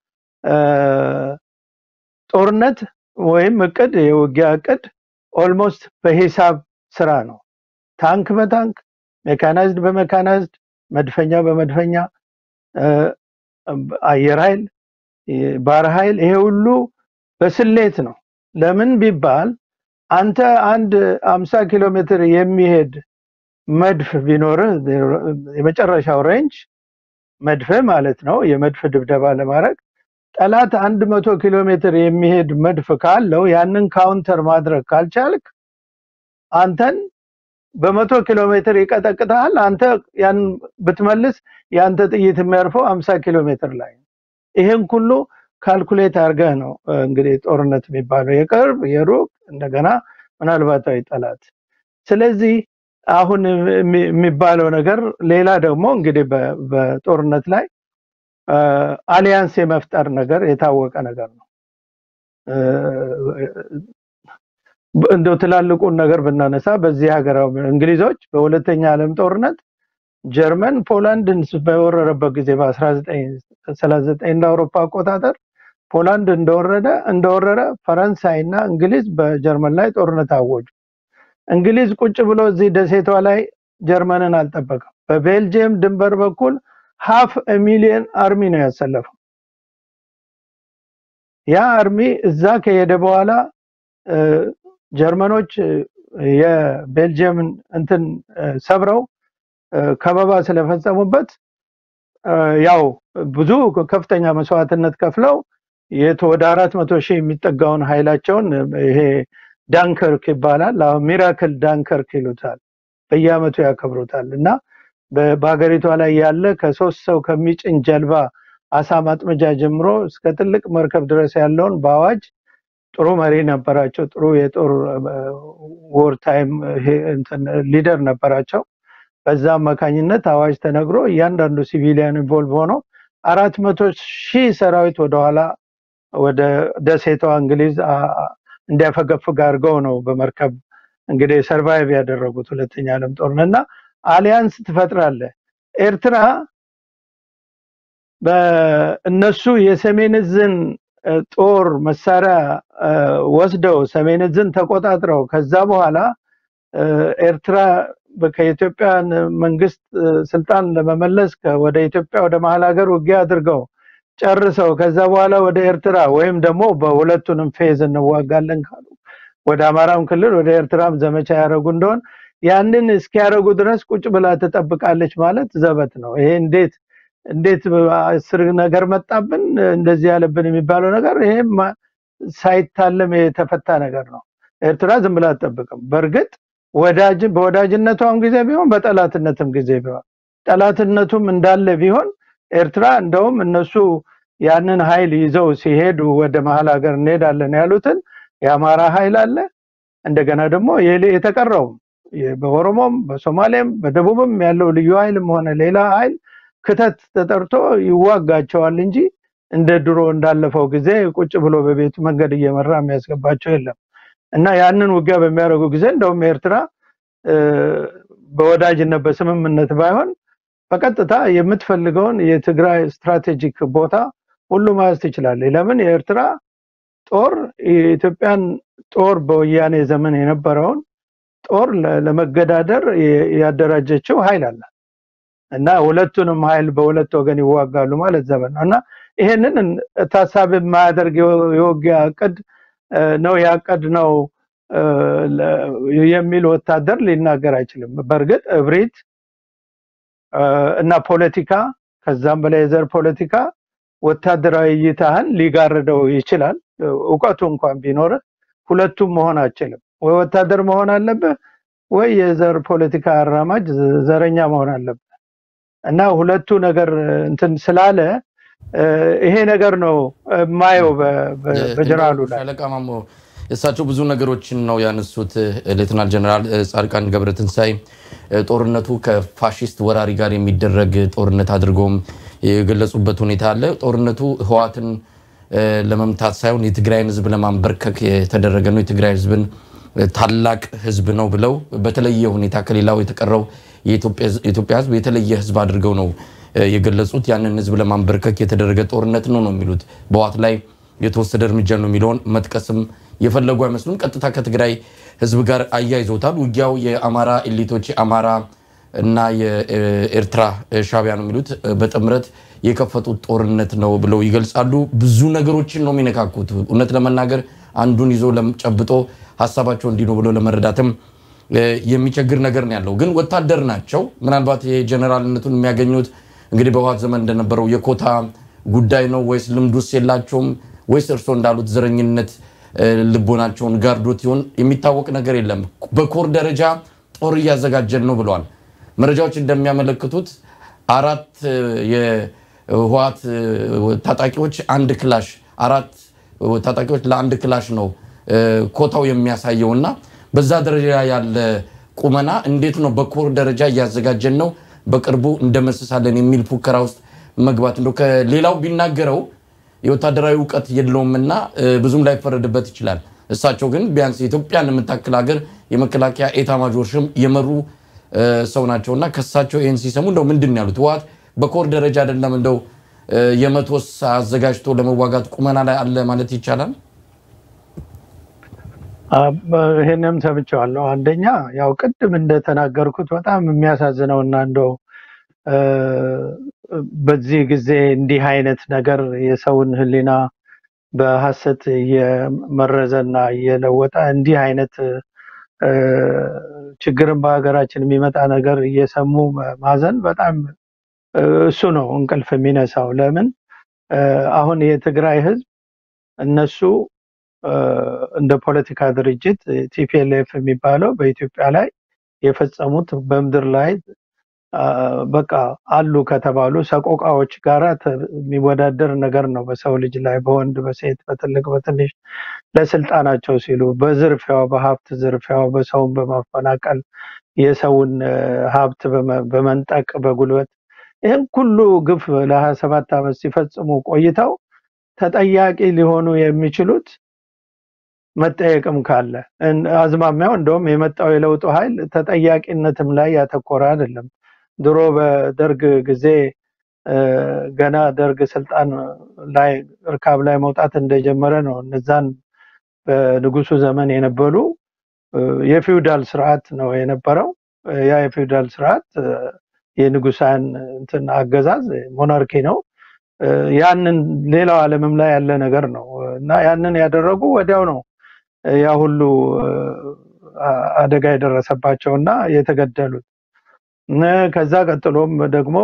ጦርነት ወይም እቅድ የውጊያ እቅድ ኦልሞስት በሂሳብ ስራ ነው። ታንክ በታንክ ሜካናይዝድ በሜካናይዝድ መድፈኛ በመድፈኛ አየር ኃይል ባህር ኃይል ይሄ ሁሉ በስሌት ነው። ለምን ቢባል አንተ አንድ አምሳ ኪሎ ሜትር የሚሄድ መድፍ ቢኖርህ የመጨረሻው ሬንጅ መድፍ ማለት ነው። የመድፍ ድብደባ ለማድረግ ጠላት አንድ መቶ ኪሎ ሜትር የሚሄድ መድፍ ካለው ያንን ካውንተር ማድረግ ካልቻልክ አንተን በመቶ ኪሎ ሜትር ይቀጠቅጣል። አንተ ያን ብትመልስ የአንተ ጥይት የሚያርፈው አምሳ ኪሎ ሜትር ላይ ነው። ይሄን ሁሉ ካልኩሌት አድርገህ ነው እንግዲህ ጦርነት የሚባለው የቅርብ የሩቅ እንደገና ምናልባታዊ ጠላት። ስለዚህ አሁን የሚባለው ነገር ሌላ ደግሞ እንግዲህ በጦርነት ላይ አሊያንስ የመፍጠር ነገር የታወቀ ነገር ነው። እንደው ትላልቁን ነገር ብናነሳ በዚህ ሀገር እንግሊዞች በሁለተኛ ዓለም ጦርነት ጀርመን ፖላንድን በወረረበት ጊዜ በ1939 እንደ አውሮፓ አቆጣጠር ፖላንድ እንደወረደ እንደወረረ ፈረንሳይ እና እንግሊዝ በጀርመን ላይ ጦርነት አወጁ። እንግሊዝ ቁጭ ብሎ እዚህ ደሴቷ ላይ ጀርመንን አልጠበቀም። በቤልጅየም ድንበር በኩል ሀፍ ሚሊዮን አርሚ ነው ያሰለፈው። ያ አርሚ እዛ ከሄደ በኋላ ጀርመኖች የቤልጅየምን እንትን ሰብረው ከበባ ስለፈጸሙበት ያው ብዙ ከፍተኛ መስዋዕትነት ከፍለው ወደ አራት መቶ ሺህ የሚጠጋውን ኃይላቸውን ይሄ ዳንከርክ ይባላል። አሁን ሚራክል ዳንከርክ ይሉታል። በየአመቱ ያከብሩታል እና በሀገሪቷ ላይ ያለ ከሶስት ሰው ከሚጭን ጀልባ አሳ ማጥመጃ ጀምሮ እስከ ትልቅ መርከብ ድረስ ያለውን በአዋጅ ጥሩ መሪ ነበራቸው። ጥሩ የጦር ወር ታይም ሊደር ነበራቸው። በዛ አማካኝነት አዋጅ ተነግሮ እያንዳንዱ ሲቪሊያን ኢንቮልቭ ሆኖ አራት መቶ ሺህ ሰራዊት ወደኋላ ወደ ደሴቷ እንግሊዝ እንዲያፈገፍግ አድርገው ነው በመርከብ እንግዲህ ሰርቫይቭ ያደረጉት ሁለተኛ ዓለም ጦርነት እና አሊያንስ ትፈጥራለ። ኤርትራ በእነሱ የሰሜን እዝን ጦር መሳሪያ ወስደው ሰሜን እዝን ተቆጣጥረው ከዛ በኋላ ኤርትራ ከኢትዮጵያ መንግስት ስልጣን ለመመለስ ወደ ኢትዮጵያ ወደ መሀል ሀገር ውጊያ አድርገው ጨርሰው ከዛ በኋላ ወደ ኤርትራ ወይም ደግሞ በሁለቱንም ፌዝ እንዋጋለን ካሉ ወደ አማራም ክልል ወደ ኤርትራም ዘመቻ ያደረጉ እንደሆን ያንን እስኪያደርጉ ድረስ ቁጭ ብላ ትጠብቃለች ማለት ዘበት ነው። ይሄ እንዴት እንዴት አስር ነገር መጣብን እንደዚህ ያለብን የሚባለው ነገር ይሄ ሳይታለም የተፈታ ነገር ነው። ኤርትራ ዝም ብላ አትጠብቅም። በእርግጥ ወዳጅ በወዳጅነቷም ጊዜ ቢሆን በጠላትነትም ጊዜ ቢሆን ጠላትነቱም እንዳለ ቢሆን ኤርትራ እንደውም እነሱ ያንን ኃይል ይዘው ሲሄዱ ወደ መሀል ሀገር እንሄዳለን ያሉትን የአማራ ኃይል አለ። እንደገና ደግሞ የሌ- የተቀረውም የ- በኦሮሞም በሶማሌም በደቡብም ያለው ልዩ ኃይልም ሆነ ሌላ ኃይል ክተት ተጠርቶ ይዋጋቸዋል እንጂ እንደ ድሮ እንዳለፈው ጊዜ ቁጭ ብሎ በቤቱ መንገድ እየመራ የሚያስገባቸው የለም እና ያንን ውጊያ በሚያደርጉ ጊዜ እንደውም ኤርትራ እ፣ በወዳጅነት በስምምነት ባይሆን በቀጥታ የምትፈልገውን የትግራይ ስትራቴጂክ ቦታ ሁሉ መያዝ ትችላለች። ለምን የኤርትራ ጦር የኢትዮጵያን ጦር በወያኔ ዘመን የነበረውን ጦር ለ- ለመገዳደር የ- ያደራጀችው ኃይል አለ እና ሁለቱንም ኃይል በሁለት ወገን ይዋጋሉ ማለት ዘመን ነው እና ይሄንን እን- ታሳቢ የማያደርግ የው- የውጊያ እቅድ እ፣ ነው ያቀድ ነው እ፣ ለ- የሚል ወታደር ሊናገር አይችልም። በእርግጥ እብሪት እ፣ እና ፖለቲካ ከዛም በላይ የዘር ፖለቲካ ወታደራዊ እይታህን ሊጋርደው ይችላል። እውቀቱ እንኳን ቢኖርህ ሁለቱም መሆን አችልም። ወይ ወታደር መሆን አለብህ ወይ የዘር ፖለቲካ አራማጅ ዘ- ዘረኛ መሆን አለብህ እና ሁለቱ ነገር እንትን ስላለ እ፣ ይሄ ነገር ነው የማየው በ- በ- በጀነራሉ ላይ ሻለቃ ማሞ እሳቸው ብዙ ነገሮችን ነው ያነሱት። ሌትናል ጀነራል ጻድቃን ገብረትንሳኤ ጦርነቱ ከፋሽስት ወራሪ ጋር የሚደረግ ጦርነት አድርገውም የገለጹበት ሁኔታ አለ። ጦርነቱ ህዋትን ለመምታት ሳይሆን የትግራይን ህዝብ ለማንበርከክ የተደረገ ነው። የትግራይ ህዝብን ታላቅ ህዝብ ነው ብለው በተለየ ሁኔታ ከሌላው የተቀረው የኢትዮጵያ ህዝብ የተለየ ህዝብ አድርገው ነው የገለጹት። ያንን ህዝብ ለማንበርከክ የተደረገ ጦርነት ነው ነው የሚሉት በህዋት ላይ የተወሰደ እርምጃ ነው የሚለውን መጥቀስም የፈለጉ አይመስሉም። ቀጥታ ከትግራይ ህዝብ ጋር አያይዘውታል። ውጊያው የአማራ ኤሊቶች የአማራ እና የኤርትራ ሻቢያ ነው የሚሉት በጥምረት የከፈቱት ጦርነት ነው ብለው ይገልጻሉ። ብዙ ነገሮችን ነው የሚነካኩት። እውነት ለመናገር አንዱን ይዞ ጨብጦ ሀሳባቸው እንዲህ ነው ብሎ ለመረዳትም የሚቸግር ነገር ነው ያለው። ግን ወታደር ናቸው። ምናልባት የጀኔራልነቱን የሚያገኙት እንግዲህ በህወሓት ዘመን እንደነበረው የኮታ ጉዳይ ነው ወይስ ልምዱስ የላቸውም ወይስ እርሶ እንዳሉት ዘረኝነት ልቦናቸውን ጋርዶት ይሆን የሚታወቅ ነገር የለም። በኮር ደረጃ ጦር እያዘጋጀን ነው ብለዋል። መረጃዎች እንደሚያመለክቱት አራት የህወሓት ታጣቂዎች አንድ ክላሽ አራት ታጣቂዎች ለአንድ ክላሽ ነው ኮታው የሚያሳየው እና በዛ ደረጃ ያለ ቁመና እንዴት ነው በኮር ደረጃ እያዘጋጀን ነው በቅርቡ እንደመስሳለን የሚል ፉከራ ውስጥ መግባት እንደው ከሌላው ቢናገረው የወታደራዊ እውቀት የለውምና ብዙም ላይፈረድበት ይችላል። እሳቸው ግን ቢያንስ ኢትዮጵያን የምታክል ሀገር የመከላከያ ኤታ ማጆር ሽም የመሩ ሰው ናቸውና ከሳቸው ይህን ሲሰሙ እንደው ምንድን ነው ያሉት? ህወሓት በኮር ደረጃ አይደለም እንደው የመቶስ አዘጋጅቶ ለመዋጋት ቁመና ላይ አለ ማለት ይቻላል። ይህንም ሰምቼዋለሁ። አንደኛ ያው ቅድም እንደተናገርኩት በጣም የሚያሳዝነው እና እንደው በዚህ ጊዜ እንዲህ አይነት ነገር የሰውን ሕሊና በሐሰት እየመረዘና እየለወጠ እንዲህ አይነት ችግርን በሀገራችን የሚመጣ ነገር እየሰሙ ማዘን በጣም እሱ ነው እንቅልፍ የሚነሳው። ለምን አሁን የትግራይ ሕዝብ እነሱ እንደ ፖለቲካ ድርጅት ቲፒኤልኤፍ የሚባለው በኢትዮጵያ ላይ የፈጸሙት በምድር ላይ በቃ አሉ ከተባሉ ሰቆቃዎች ጋራ የሚወዳደር ነገር ነው። በሰው ልጅ ላይ በወንድ በሴት በትልቅ በትንሽ ለስልጣናቸው ሲሉ በዝርፊያው፣ በሀብት ዝርፊያው፣ በሰውን በማፈናቀል የሰውን ሀብት በመንጠቅ በጉልበት ይህን ሁሉ ግፍ ለሀያ ሰባት ዓመት ሲፈጽሙ ቆይተው ተጠያቂ ሊሆኑ የሚችሉት መጠየቅም ካለ አዝማሚያው እንደውም የመጣው የለውጡ ኃይል ተጠያቂነትም ላይ ያተኮረ አይደለም። ድሮ በደርግ ጊዜ ገና ደርግ ስልጣን ላይ እርካብ ላይ መውጣት እንደጀመረ ነው። እነዛን በንጉሱ ዘመን የነበሩ የፊውዳል ስርዓት ነው የነበረው። ያ የፊውዳል ስርዓት የንጉሳን እንትን አገዛዝ ሞናርኪ ነው። ያንን ሌላው ዓለምም ላይ ያለ ነገር ነው እና ያንን ያደረጉ ወዲያው ነው ያ ሁሉ አደጋ የደረሰባቸው እና የተገደሉት። ከዛ ቀጥሎም ደግሞ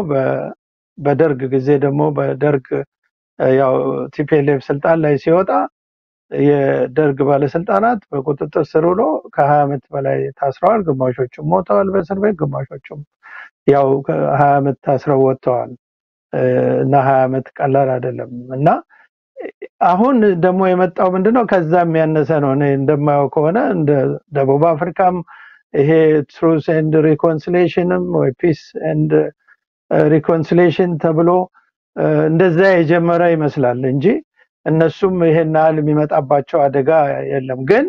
በደርግ ጊዜ ደግሞ በደርግ ያው ቲፒኤልኤፍ ስልጣን ላይ ሲወጣ የደርግ ባለስልጣናት በቁጥጥር ስር ውሎ ከሀያ ዓመት በላይ ታስረዋል። ግማሾቹም ሞተዋል በእስር ቤት፣ ግማሾቹም ያው ከሀያ ዓመት ታስረው ወጥተዋል እና ሀያ ዓመት ቀላል አይደለም እና አሁን ደግሞ የመጣው ምንድነው ከዛ የሚያነሰ ነው። እኔ እንደማየው ከሆነ እንደ ደቡብ አፍሪካም ይሄ ትሩስ ኤንድ ሪኮንሲሌሽንም ወይ ፒስ ኤንድ ሪኮንሲሌሽን ተብሎ እንደዛ የጀመረ ይመስላል እንጂ እነሱም ይሄን ያህል የሚመጣባቸው አደጋ የለም። ግን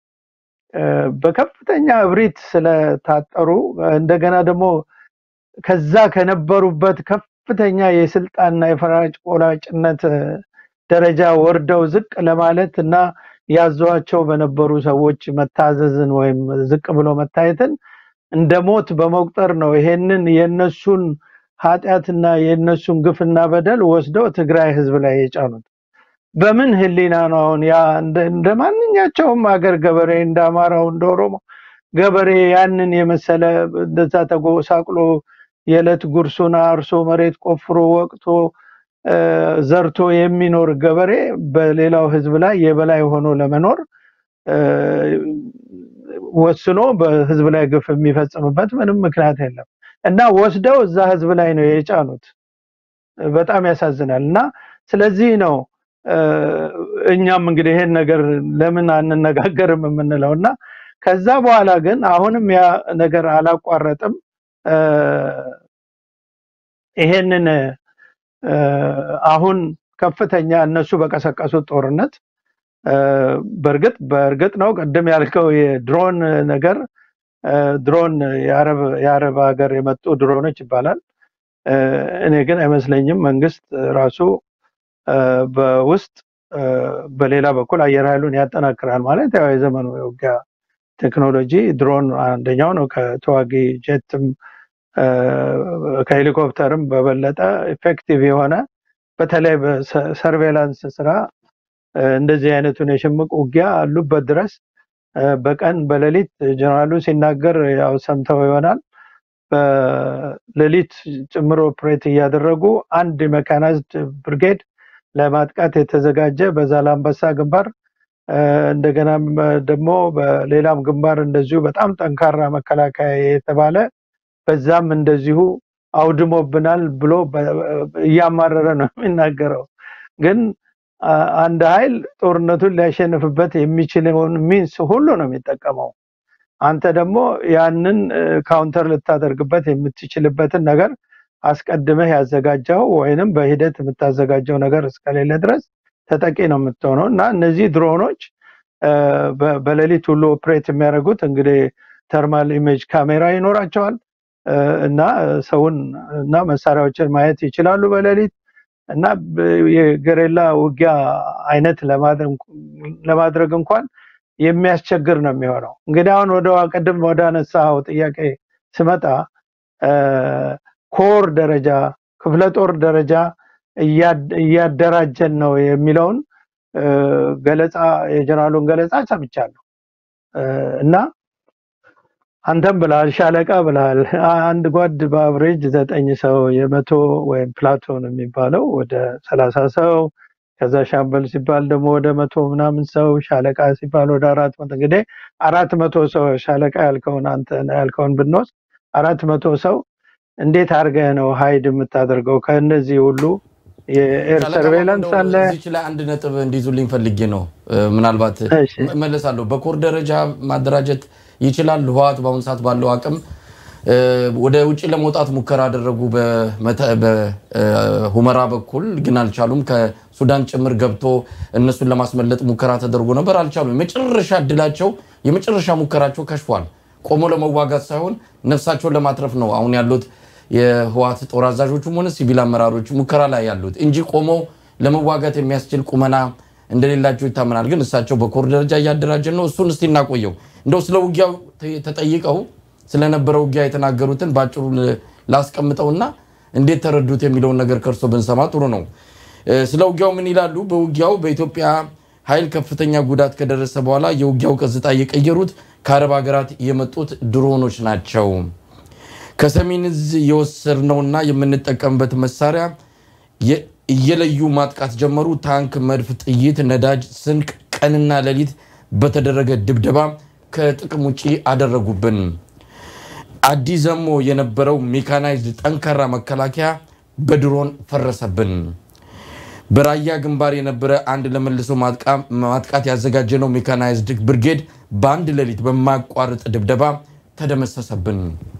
በከፍተኛ እብሪት ስለታጠሩ እንደገና ደግሞ ከዛ ከነበሩበት ከፍተኛ የስልጣንና የፈራጭ ቆራጭነት ደረጃ ወርደው ዝቅ ለማለት እና ያዟቸው በነበሩ ሰዎች መታዘዝን ወይም ዝቅ ብሎ መታየትን እንደ ሞት በመቁጠር ነው ይሄንን የነሱን ኃጢአትና የነሱን ግፍና በደል ወስደው ትግራይ ህዝብ ላይ የጫኑት። በምን ህሊና ነው አሁን ያ እንደ ማንኛቸውም ሀገር ገበሬ እንደ አማራው እንደ ኦሮሞ ገበሬ ያንን የመሰለ እንደዛ ተጎሳቅሎ የዕለት ጉርሱን አርሶ መሬት ቆፍሮ ወቅቶ ዘርቶ የሚኖር ገበሬ በሌላው ህዝብ ላይ የበላይ ሆኖ ለመኖር ወስኖ በህዝብ ላይ ግፍ የሚፈጽምበት ምንም ምክንያት የለም እና ወስደው እዛ ህዝብ ላይ ነው የጫኑት። በጣም ያሳዝናል። እና ስለዚህ ነው እኛም እንግዲህ ይሄን ነገር ለምን አንነጋገርም የምንለው እና ከዛ በኋላ ግን አሁንም ያ ነገር አላቋረጥም። ይሄንን አሁን ከፍተኛ እነሱ በቀሰቀሱት ጦርነት በእርግጥ በእርግጥ ነው ቅድም ያልከው የድሮን ነገር ድሮን የአረብ ሀገር የመጡ ድሮኖች ይባላል። እኔ ግን አይመስለኝም መንግስት ራሱ በውስጥ በሌላ በኩል አየር ኃይሉን ያጠናክራል ማለት ያው የዘመኑ የውጊያ ቴክኖሎጂ ድሮን አንደኛው ነው። ከተዋጊ ጀትም ከሄሊኮፕተርም በበለጠ ኢፌክቲቭ የሆነ በተለይ በሰርቬላንስ ስራ እንደዚህ አይነቱን የሽምቅ ውጊያ አሉበት ድረስ በቀን በሌሊት ጀነራሉ ሲናገር ያው ሰምተው ይሆናል። በሌሊት ጭምር ኦፕሬት እያደረጉ አንድ ሜካናይዝድ ብርጌድ ለማጥቃት የተዘጋጀ በዛላምበሳ ግንባር እንደገና ደግሞ በሌላም ግንባር እንደዚሁ በጣም ጠንካራ መከላከያ የተባለ በዛም እንደዚሁ አውድሞብናል ብሎ እያማረረ ነው የሚናገረው። ግን አንድ ኃይል ጦርነቱን ሊያሸንፍበት የሚችለውን ሚንስ ሁሉ ነው የሚጠቀመው። አንተ ደግሞ ያንን ካውንተር ልታደርግበት የምትችልበትን ነገር አስቀድመህ ያዘጋጀው ወይንም በሂደት የምታዘጋጀው ነገር እስከሌለ ድረስ ተጠቂ ነው የምትሆነው እና እነዚህ ድሮኖች በሌሊት ሁሉ ኦፕሬት የሚያደርጉት እንግዲህ ተርማል ኢሜጅ ካሜራ ይኖራቸዋል እና ሰውን እና መሳሪያዎችን ማየት ይችላሉ በሌሊት እና የገሬላ ውጊያ አይነት ለማድረግ እንኳን የሚያስቸግር ነው የሚሆነው። እንግዲህ አሁን ወደ ቅድም ወደ አነሳው ጥያቄ ስመጣ ኮር ደረጃ ክፍለ ጦር ደረጃ እያደራጀን ነው የሚለውን ገለጻ የጀነራሉን ገለጻ ሰምቻለሁ እና አንተም ብለሃል፣ ሻለቃ ብለሃል። አንድ ጓድ በአብሬጅ ዘጠኝ ሰው የመቶ ወይም ፕላቶን የሚባለው ወደ ሰላሳ ሰው ከዛ ሻምበል ሲባል ደግሞ ወደ መቶ ምናምን ሰው ሻለቃ ሲባል ወደ አራት መቶ እንግዲህ አራት መቶ ሰው ሻለቃ ያልከውን አንተ ያልከውን ብንወስድ አራት መቶ ሰው እንዴት አድርገህ ነው ሀይድ የምታደርገው? ከእነዚህ ሁሉ የኤር ሰርቬላንስ አለ። እዚች ላይ አንድ ነጥብ እንዲይዙልኝ ፈልጌ ነው። ምናልባት መለሳለሁ። በኮር ደረጃ ማደራጀት ይችላል። ህወሓት በአሁኑ ሰዓት ባለው አቅም ወደ ውጭ ለመውጣት ሙከራ አደረጉ። በሁመራ በኩል ግን አልቻሉም። ከሱዳን ጭምር ገብቶ እነሱን ለማስመለጥ ሙከራ ተደርጎ ነበር፣ አልቻሉም። የመጨረሻ እድላቸው የመጨረሻ ሙከራቸው ከሽፏል። ቆሞ ለመዋጋት ሳይሆን ነፍሳቸውን ለማትረፍ ነው አሁን ያሉት የህወሓት ጦር አዛዦችም ሆነ ሲቪል አመራሮች ሙከራ ላይ ያሉት እንጂ ቆሞ ለመዋጋት የሚያስችል ቁመና እንደሌላቸው ይታመናል። ግን እሳቸው በኮር ደረጃ እያደራጀን ነው። እሱን እስቲ እናቆየው። እንደው ስለ ውጊያው ተጠይቀው ስለነበረ ውጊያ የተናገሩትን በአጭሩ ላስቀምጠውና እንዴት ተረዱት የሚለውን ነገር ከእርሶ ብንሰማ ጥሩ ነው። ስለ ውጊያው ምን ይላሉ? በውጊያው በኢትዮጵያ ኃይል ከፍተኛ ጉዳት ከደረሰ በኋላ የውጊያው ገጽታ የቀየሩት ከአረብ ሀገራት የመጡት ድሮኖች ናቸው። ከሰሜን እዝ የወሰድነውና የምንጠቀምበት መሳሪያ እየለዩ ማጥቃት ጀመሩ። ታንክ፣ መድፍ፣ ጥይት፣ ነዳጅ፣ ስንቅ፣ ቀንና ሌሊት በተደረገ ድብደባ ከጥቅም ውጪ አደረጉብን። አዲስ ዘሞ የነበረው ሜካናይዝድ ጠንካራ መከላከያ በድሮን ፈረሰብን። በራያ ግንባር የነበረ አንድ ለመልሶ ማጥቃት ያዘጋጀነው ሜካናይዝድ ብርጌድ በአንድ ሌሊት በማያቋርጥ ድብደባ ተደመሰሰብን።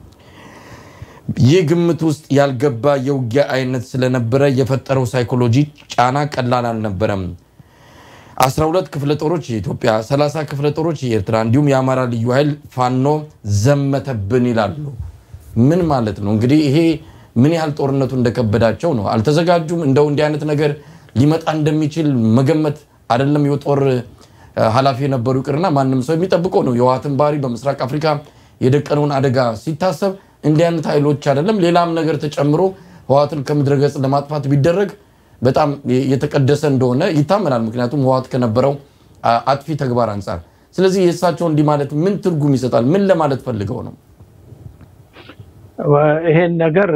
ይህ ግምት ውስጥ ያልገባ የውጊያ አይነት ስለነበረ የፈጠረው ሳይኮሎጂ ጫና ቀላል አልነበረም። 12 ክፍለ ጦሮች የኢትዮጵያ 30 ክፍለ ጦሮች የኤርትራ እንዲሁም የአማራ ልዩ ኃይል ፋኖ ዘመተብን ይላሉ። ምን ማለት ነው እንግዲህ ይሄ ምን ያህል ጦርነቱ እንደከበዳቸው ነው። አልተዘጋጁም። እንደው እንዲህ አይነት ነገር ሊመጣ እንደሚችል መገመት አይደለም የጦር ኃላፊ የነበሩ ይቅርና ማንም ሰው የሚጠብቀው ነው። የህወሓትን ባህሪ በምስራቅ አፍሪካ የደቀነውን አደጋ ሲታሰብ እንዲህ አይነት ኃይሎች አይደለም ሌላም ነገር ተጨምሮ ህወሓትን ከምድረ ገጽ ለማጥፋት ቢደረግ በጣም የተቀደሰ እንደሆነ ይታመናል። ምክንያቱም ህወሓት ከነበረው አጥፊ ተግባር አንጻር። ስለዚህ የእሳቸው እንዲህ ማለት ምን ትርጉም ይሰጣል? ምን ለማለት ፈልገው ነው? ይሄን ነገር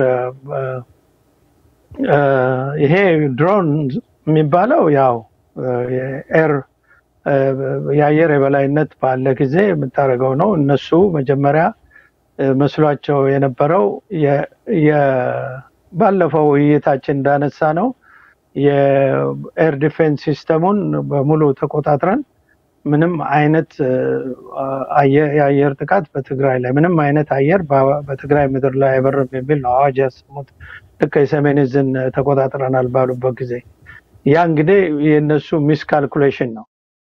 ይሄ ድሮን የሚባለው ያው ኤር የአየር የበላይነት ባለ ጊዜ የምታደርገው ነው። እነሱ መጀመሪያ መስሏቸው የነበረው ባለፈው ውይይታችን እንዳነሳ ነው የኤር ዲፌንስ ሲስተሙን በሙሉ ተቆጣጥረን ምንም አይነት የአየር ጥቃት በትግራይ ላይ ምንም አይነት አየር በትግራይ ምድር ላይ አይበርም የሚል ነው አዋጅ ያሰሙት። ልክ የሰሜን ዕዝን ተቆጣጥረናል ባሉበት ጊዜ ያ እንግዲህ የእነሱ ሚስ ካልኩሌሽን ነው።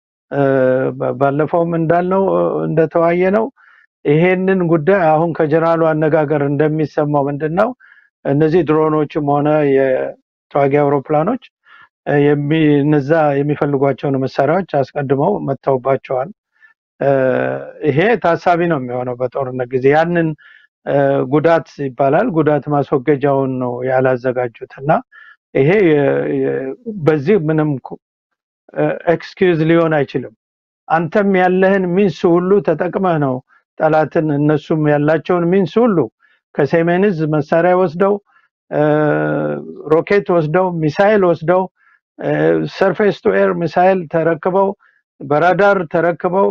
ባለፈውም እንዳልነው እንደተዋየ ነው። ይሄንን ጉዳይ አሁን ከጀነራሉ አነጋገር እንደሚሰማው ምንድን ነው እነዚህ ድሮኖችም ሆነ የተዋጊ አውሮፕላኖች እነዛ የሚፈልጓቸውን መሳሪያዎች አስቀድመው መጥተውባቸዋል። ይሄ ታሳቢ ነው የሚሆነው በጦርነት ጊዜ ያንን ጉዳት ይባላል። ጉዳት ማስወገጃውን ነው ያላዘጋጁት እና ይሄ በዚህ ምንም ኤክስኪውዝ ሊሆን አይችልም። አንተም ያለህን ሚንስ ሁሉ ተጠቅመህ ነው ጠላትን እነሱም ያላቸውን ሚንስ ሁሉ ከሰሜን ዕዝ መሳሪያ ወስደው ሮኬት ወስደው ሚሳይል ወስደው ሰርፌስ ቱ ኤር ሚሳይል ተረክበው በራዳር ተረክበው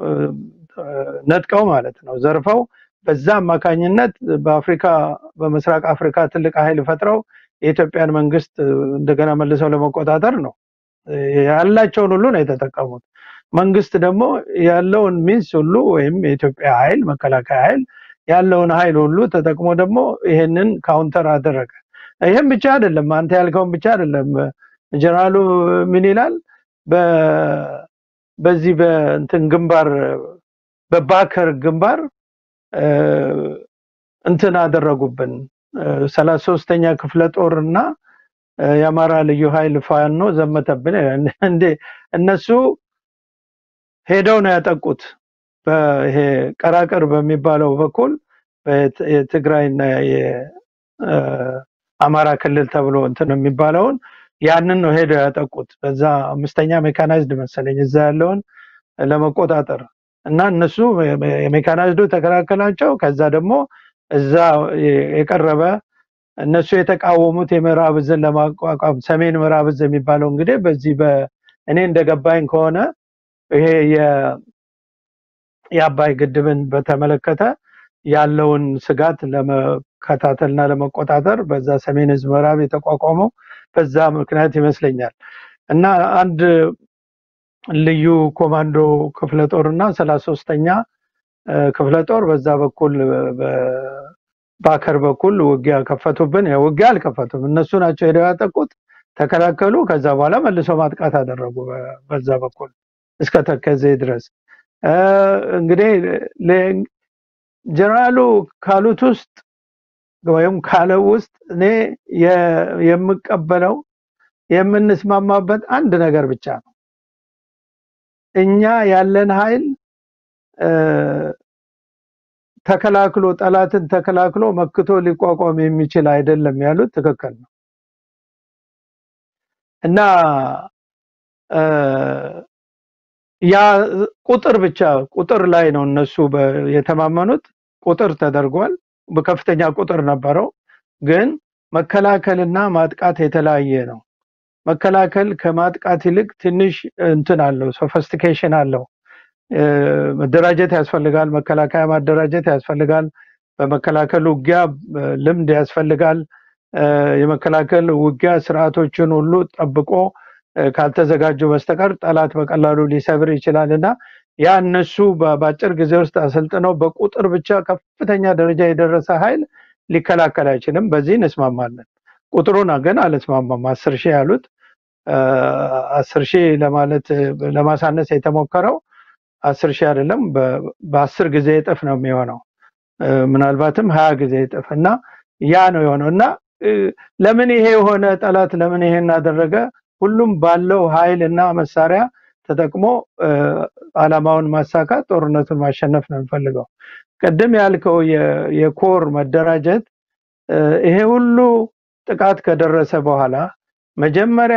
ነጥቀው ማለት ነው ዘርፈው በዛ አማካኝነት በአፍሪካ በምስራቅ አፍሪካ ትልቅ ኃይል ፈጥረው የኢትዮጵያን መንግስት እንደገና መልሰው ለመቆጣጠር ነው ያላቸውን ሁሉ ነው የተጠቀሙት። መንግስት ደግሞ ያለውን ሚንስ ሁሉ ወይም የኢትዮጵያ ኃይል መከላከያ ኃይል ያለውን ኃይል ሁሉ ተጠቅሞ ደግሞ ይሄንን ካውንተር አደረገ። ይህም ብቻ አይደለም፣ አንተ ያልከውን ብቻ አይደለም። ጀነራሉ ምን ይላል? በዚህ በእንትን ግንባር በባከር ግንባር እንትን አደረጉብን ሰላሳ ሶስተኛ ክፍለ ጦር እና የአማራ ልዩ ኃይል ፋኖ ዘመተብን። እንዴ እነሱ ሄደው ነው ያጠቁት። ይሄ ቀራቅር በሚባለው በኩል የትግራይና የአማራ ክልል ተብሎ እንትን የሚባለውን ያንን ነው ሄደው ያጠቁት። በዛ አምስተኛ ሜካናይዝድ መሰለኝ እዛ ያለውን ለመቆጣጠር እና እነሱ የሜካናይዝዱ ተከላከላቸው። ከዛ ደግሞ እዛ የቀረበ እነሱ የተቃወሙት የምዕራብ ዕዝን ለማቋቋም ሰሜን ምዕራብ ዕዝ የሚባለው እንግዲህ በዚህ እኔ እንደገባኝ ከሆነ ይሄ የአባይ ግድብን በተመለከተ ያለውን ስጋት ለመከታተልና ለመቆጣጠር በዛ ሰሜን ዕዝ ምዕራብ የተቋቋመው በዛ ምክንያት ይመስለኛል እና አንድ ልዩ ኮማንዶ ክፍለ ጦር እና ሰላሳ ሶስተኛ ክፍለ ጦር በዛ በኩል ባከር በኩል ውጊያ ከፈቱብን። ውጊያ አልከፈቱም፣ እነሱ ናቸው ሄደው ያጠቁት፣ ተከላከሉ። ከዛ በኋላ መልሰው ማጥቃት አደረጉ በዛ በኩል እስከ ተከዜ ድረስ። እንግዲህ ጀነራሉ ካሉት ውስጥ ወይም ካለው ውስጥ እኔ የምቀበለው የምንስማማበት አንድ ነገር ብቻ ነው። እኛ ያለን ኃይል ተከላክሎ ጠላትን ተከላክሎ መክቶ ሊቋቋም የሚችል አይደለም ያሉት ትክክል ነው እና ያ ቁጥር ብቻ ቁጥር ላይ ነው እነሱ የተማመኑት። ቁጥር ተደርጓል፣ በከፍተኛ ቁጥር ነበረው። ግን መከላከልና ማጥቃት የተለያየ ነው። መከላከል ከማጥቃት ይልቅ ትንሽ እንትን አለው፣ ሶፈስቲኬሽን አለው። መደራጀት ያስፈልጋል። መከላከያ ማደራጀት ያስፈልጋል። በመከላከል ውጊያ ልምድ ያስፈልጋል። የመከላከል ውጊያ ስርዓቶችን ሁሉ ጠብቆ ካልተዘጋጁ በስተቀር ጠላት በቀላሉ ሊሰብር ይችላል እና ያ እነሱ በአጭር ጊዜ ውስጥ አሰልጥነው በቁጥር ብቻ ከፍተኛ ደረጃ የደረሰ ኃይል ሊከላከል አይችልም። በዚህ እንስማማለን። ቁጥሩን ግን አልስማማም። አስር ሺህ ያሉት አስር ሺህ ለማለት ለማሳነስ የተሞከረው አስር ሺህ አይደለም፣ በአስር ጊዜ እጥፍ ነው የሚሆነው ምናልባትም ሀያ ጊዜ እጥፍ እና ያ ነው የሆነው እና ለምን ይሄ የሆነ ጠላት ለምን ይሄን አደረገ? ሁሉም ባለው ኃይል እና መሳሪያ ተጠቅሞ አላማውን ማሳካት ጦርነቱን ማሸነፍ ነው የሚፈልገው። ቅድም ያልከው የኮር መደራጀት ይሄ ሁሉ ጥቃት ከደረሰ በኋላ መጀመሪያ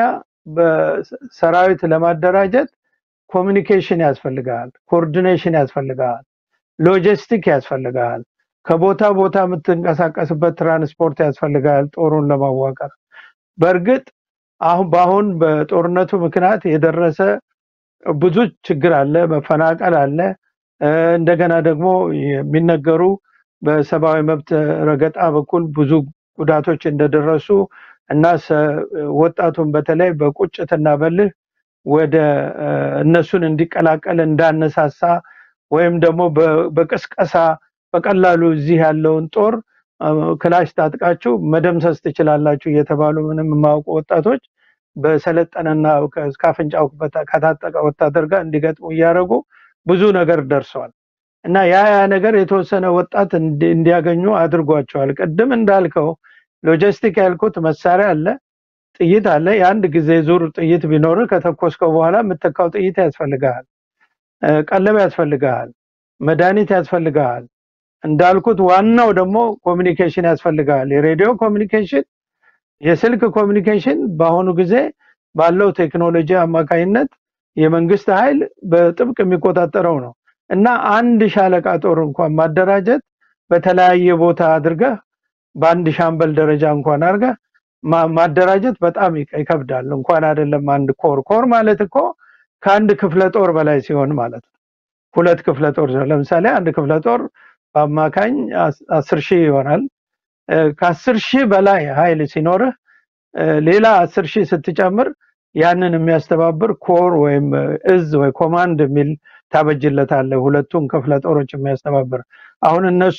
በሰራዊት ለማደራጀት ኮሚኒኬሽን ያስፈልጋል፣ ኮኦርዲኔሽን ያስፈልጋል፣ ሎጂስቲክ ያስፈልጋል፣ ከቦታ ቦታ የምትንቀሳቀስበት ትራንስፖርት ያስፈልጋል ጦሩን ለማዋቀር። በእርግጥ አሁን በአሁን በጦርነቱ ምክንያት የደረሰ ብዙ ችግር አለ፣ መፈናቀል አለ። እንደገና ደግሞ የሚነገሩ በሰብአዊ መብት ረገጣ በኩል ብዙ ጉዳቶች እንደደረሱ እና ወጣቱን በተለይ በቁጭትና በልህ ወደ እነሱን እንዲቀላቀል እንዳነሳሳ ወይም ደግሞ በቅስቀሳ በቀላሉ እዚህ ያለውን ጦር ክላሽ ታጥቃችሁ መደምሰስ ትችላላችሁ እየተባሉ ምንም የማያውቁ ወጣቶች በሰለጠነና ከአፍንጫው ከታጠቀ ወታደር ጋር እንዲገጥሙ እያደረጉ ብዙ ነገር ደርሰዋል እና ያ ያ ነገር የተወሰነ ወጣት እንዲያገኙ አድርጓቸዋል። ቅድም እንዳልከው ሎጂስቲክ ያልኩት መሳሪያ አለ፣ ጥይት አለ። የአንድ ጊዜ ዙር ጥይት ቢኖር ከተኮስከው በኋላ የምተካው ጥይት ያስፈልግሃል፣ ቀለብ ያስፈልግሃል፣ መድኃኒት ያስፈልግሃል። እንዳልኩት ዋናው ደግሞ ኮሚኒኬሽን ያስፈልግሃል። የሬዲዮ ኮሚኒኬሽን፣ የስልክ ኮሚኒኬሽን በአሁኑ ጊዜ ባለው ቴክኖሎጂ አማካኝነት የመንግስት ኃይል በጥብቅ የሚቆጣጠረው ነው እና አንድ ሻለቃ ጦር እንኳን ማደራጀት በተለያየ ቦታ አድርገህ በአንድ ሻምበል ደረጃ እንኳን አድርገህ ማደራጀት በጣም ይከብዳል። እንኳን አይደለም አንድ ኮር ኮር ማለት እኮ ከአንድ ክፍለ ጦር በላይ ሲሆን ማለት ነው። ሁለት ክፍለ ጦር ለምሳሌ አንድ ክፍለ ጦር በአማካኝ አስር ሺህ ይሆናል። ከአስር ሺህ በላይ ኃይል ሲኖርህ ሌላ አስር ሺህ ስትጨምር ያንን የሚያስተባብር ኮር ወይም እዝ ወይ ኮማንድ የሚል ታበጅለታለህ። ሁለቱን ክፍለ ጦሮች የሚያስተባብር አሁን እነሱ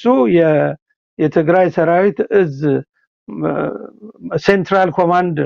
የትግራይ ሰራዊት እዝ ሴንትራል ኮማንድ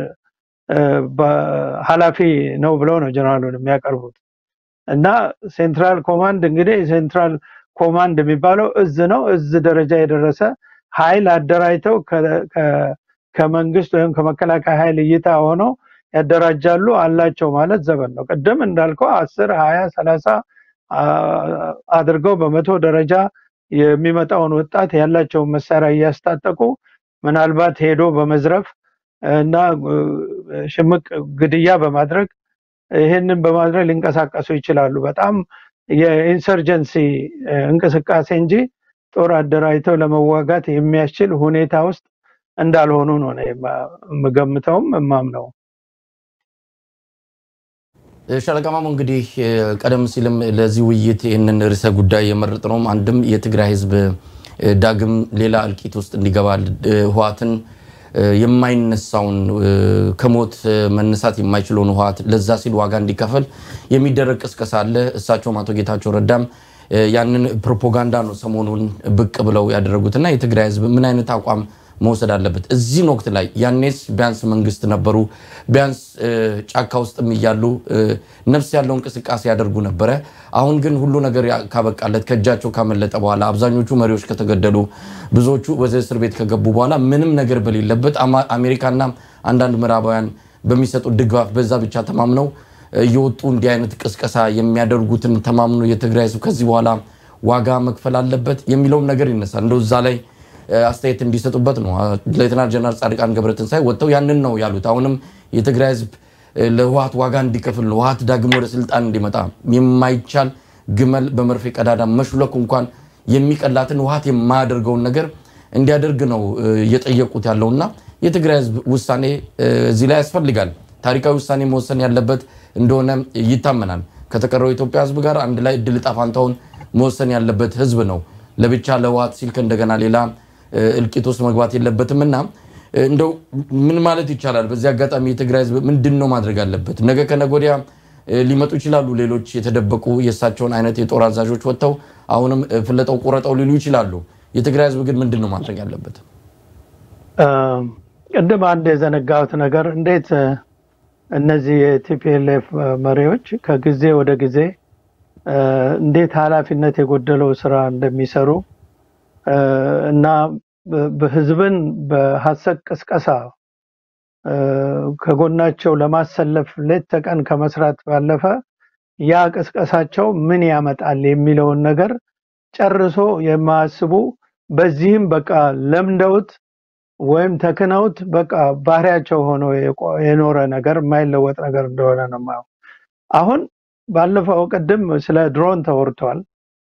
ኃላፊ ነው ብለው ነው ጀነራሉን የሚያቀርቡት እና ሴንትራል ኮማንድ እንግዲህ ሴንትራል ኮማንድ የሚባለው እዝ ነው። እዝ ደረጃ የደረሰ ኃይል አደራጅተው ከመንግስት ወይም ከመከላከያ ኃይል እይታ ሆነው ያደራጃሉ አላቸው ማለት ዘመን ነው። ቅድም እንዳልከው አስር ሀያ ሰላሳ አድርገው በመቶ ደረጃ የሚመጣውን ወጣት ያላቸውን መሳሪያ እያስታጠቁ ምናልባት ሄዶ በመዝረፍ እና ሽምቅ ግድያ በማድረግ ይህንን በማድረግ ሊንቀሳቀሱ ይችላሉ። በጣም የኢንሰርጀንሲ እንቅስቃሴ እንጂ ጦር አደራጅተው ለመዋጋት የሚያስችል ሁኔታ ውስጥ እንዳልሆኑ ነው የምገምተውም የማምነው። ሻለቃ ማሞ እንግዲህ ቀደም ሲልም ለዚህ ውይይት ይህንን ርዕሰ ጉዳይ የመረጥነውም አንድም የትግራይ ሕዝብ ዳግም ሌላ እልቂት ውስጥ እንዲገባ ህወሓትን የማይነሳውን ከሞት መነሳት የማይችለውን ህወሓት ለዛ ሲል ዋጋ እንዲከፈል የሚደረግ ቅስቀሳ አለ። እሳቸውም አቶ ጌታቸው ረዳም ያንን ፕሮፓጋንዳ ነው ሰሞኑን ብቅ ብለው ያደረጉትና የትግራይ ህዝብ ምን አይነት አቋም መውሰድ አለበት? እዚህን ወቅት ላይ ያኔስ ቢያንስ መንግስት ነበሩ፣ ቢያንስ ጫካ ውስጥም እያሉ ነፍስ ያለው እንቅስቃሴ ያደርጉ ነበረ። አሁን ግን ሁሉ ነገር ካበቃለት ከእጃቸው ካመለጠ በኋላ አብዛኞቹ መሪዎች ከተገደሉ፣ ብዙዎቹ ወደ እስር ቤት ከገቡ በኋላ ምንም ነገር በሌለበት አሜሪካና አንዳንድ ምዕራባውያን በሚሰጡት ድጋፍ በዛ ብቻ ተማምነው እየወጡ እንዲህ አይነት ቅስቀሳ የሚያደርጉትን ተማምኖ የትግራይ ህዝብ ከዚህ በኋላ ዋጋ መክፈል አለበት የሚለውም ነገር ይነሳል። እንደው እዛ ላይ አስተያየት እንዲሰጡበት ነው። ሌተናል ጀነራል ጻድቃን ገብረትንሳኤ ወጥተው ያንን ነው ያሉት። አሁንም የትግራይ ህዝብ ለህወሓት ዋጋ እንዲከፍል ነው፣ ህወሓት ዳግም ወደ ስልጣን እንዲመጣ የማይቻል ግመል በመርፌ ቀዳዳ መሹለክ እንኳን የሚቀላትን ህወሓት የማያደርገውን ነገር እንዲያደርግ ነው እየጠየቁት ያለውና የትግራይ ህዝብ ውሳኔ እዚህ ላይ ያስፈልጋል። ታሪካዊ ውሳኔ መወሰን ያለበት እንደሆነ ይታመናል። ከተቀረው የኢትዮጵያ ህዝብ ጋር አንድ ላይ እድል ዕጣ ፈንታውን መወሰን ያለበት ህዝብ ነው። ለብቻ ለህወሓት ሲል እንደገና ሌላ እልቂት ውስጥ መግባት የለበትም እና እንደው ምን ማለት ይቻላል? በዚህ አጋጣሚ የትግራይ ህዝብ ምንድን ነው ማድረግ አለበት? ነገ ከነገ ወዲያ ሊመጡ ይችላሉ። ሌሎች የተደበቁ የእሳቸውን አይነት የጦር አዛዦች ወጥተው አሁንም ፍለጠው ቁረጠው ሊሉ ይችላሉ። የትግራይ ህዝብ ግን ምንድን ነው ማድረግ ያለበት? ቅድም አንድ የዘነጋሁት ነገር እንዴት እነዚህ የቲፒኤልኤፍ መሪዎች ከጊዜ ወደ ጊዜ እንዴት ኃላፊነት የጎደለው ስራ እንደሚሰሩ እና ህዝብን በሀሰት ቅስቀሳ ከጎናቸው ለማሰለፍ ሌት ተቀን ከመስራት ባለፈ ያ ቅስቀሳቸው ምን ያመጣል የሚለውን ነገር ጨርሶ የማያስቡ በዚህም በቃ ለምደውት ወይም ተክነውት በቃ ባህሪያቸው ሆኖ የኖረ ነገር የማይለወጥ ነገር እንደሆነ ነው የማየው። አሁን ባለፈው ቅድም ስለ ድሮን ተወርቷል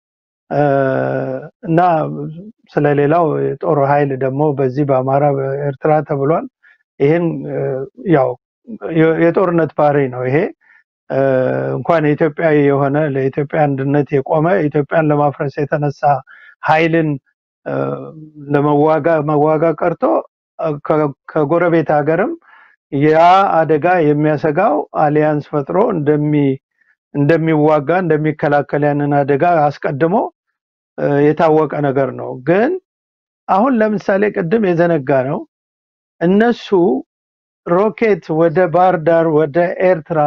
እና ስለሌላው የጦር ኃይል ደግሞ በዚህ በአማራ በኤርትራ ተብሏል። ይህን ያው የጦርነት ባህሪ ነው። ይሄ እንኳን የኢትዮጵያዊ የሆነ ለኢትዮጵያ አንድነት የቆመ ኢትዮጵያን ለማፍረስ የተነሳ ኃይልን ለመዋጋ መዋጋ ቀርቶ ከጎረቤት ሀገርም ያ አደጋ የሚያሰጋው አሊያንስ ፈጥሮ እንደሚ እንደሚዋጋ እንደሚከላከል ያንን አደጋ አስቀድሞ የታወቀ ነገር ነው። ግን አሁን ለምሳሌ ቅድም የዘነጋ ነው እነሱ ሮኬት ወደ ባህር ዳር ወደ ኤርትራ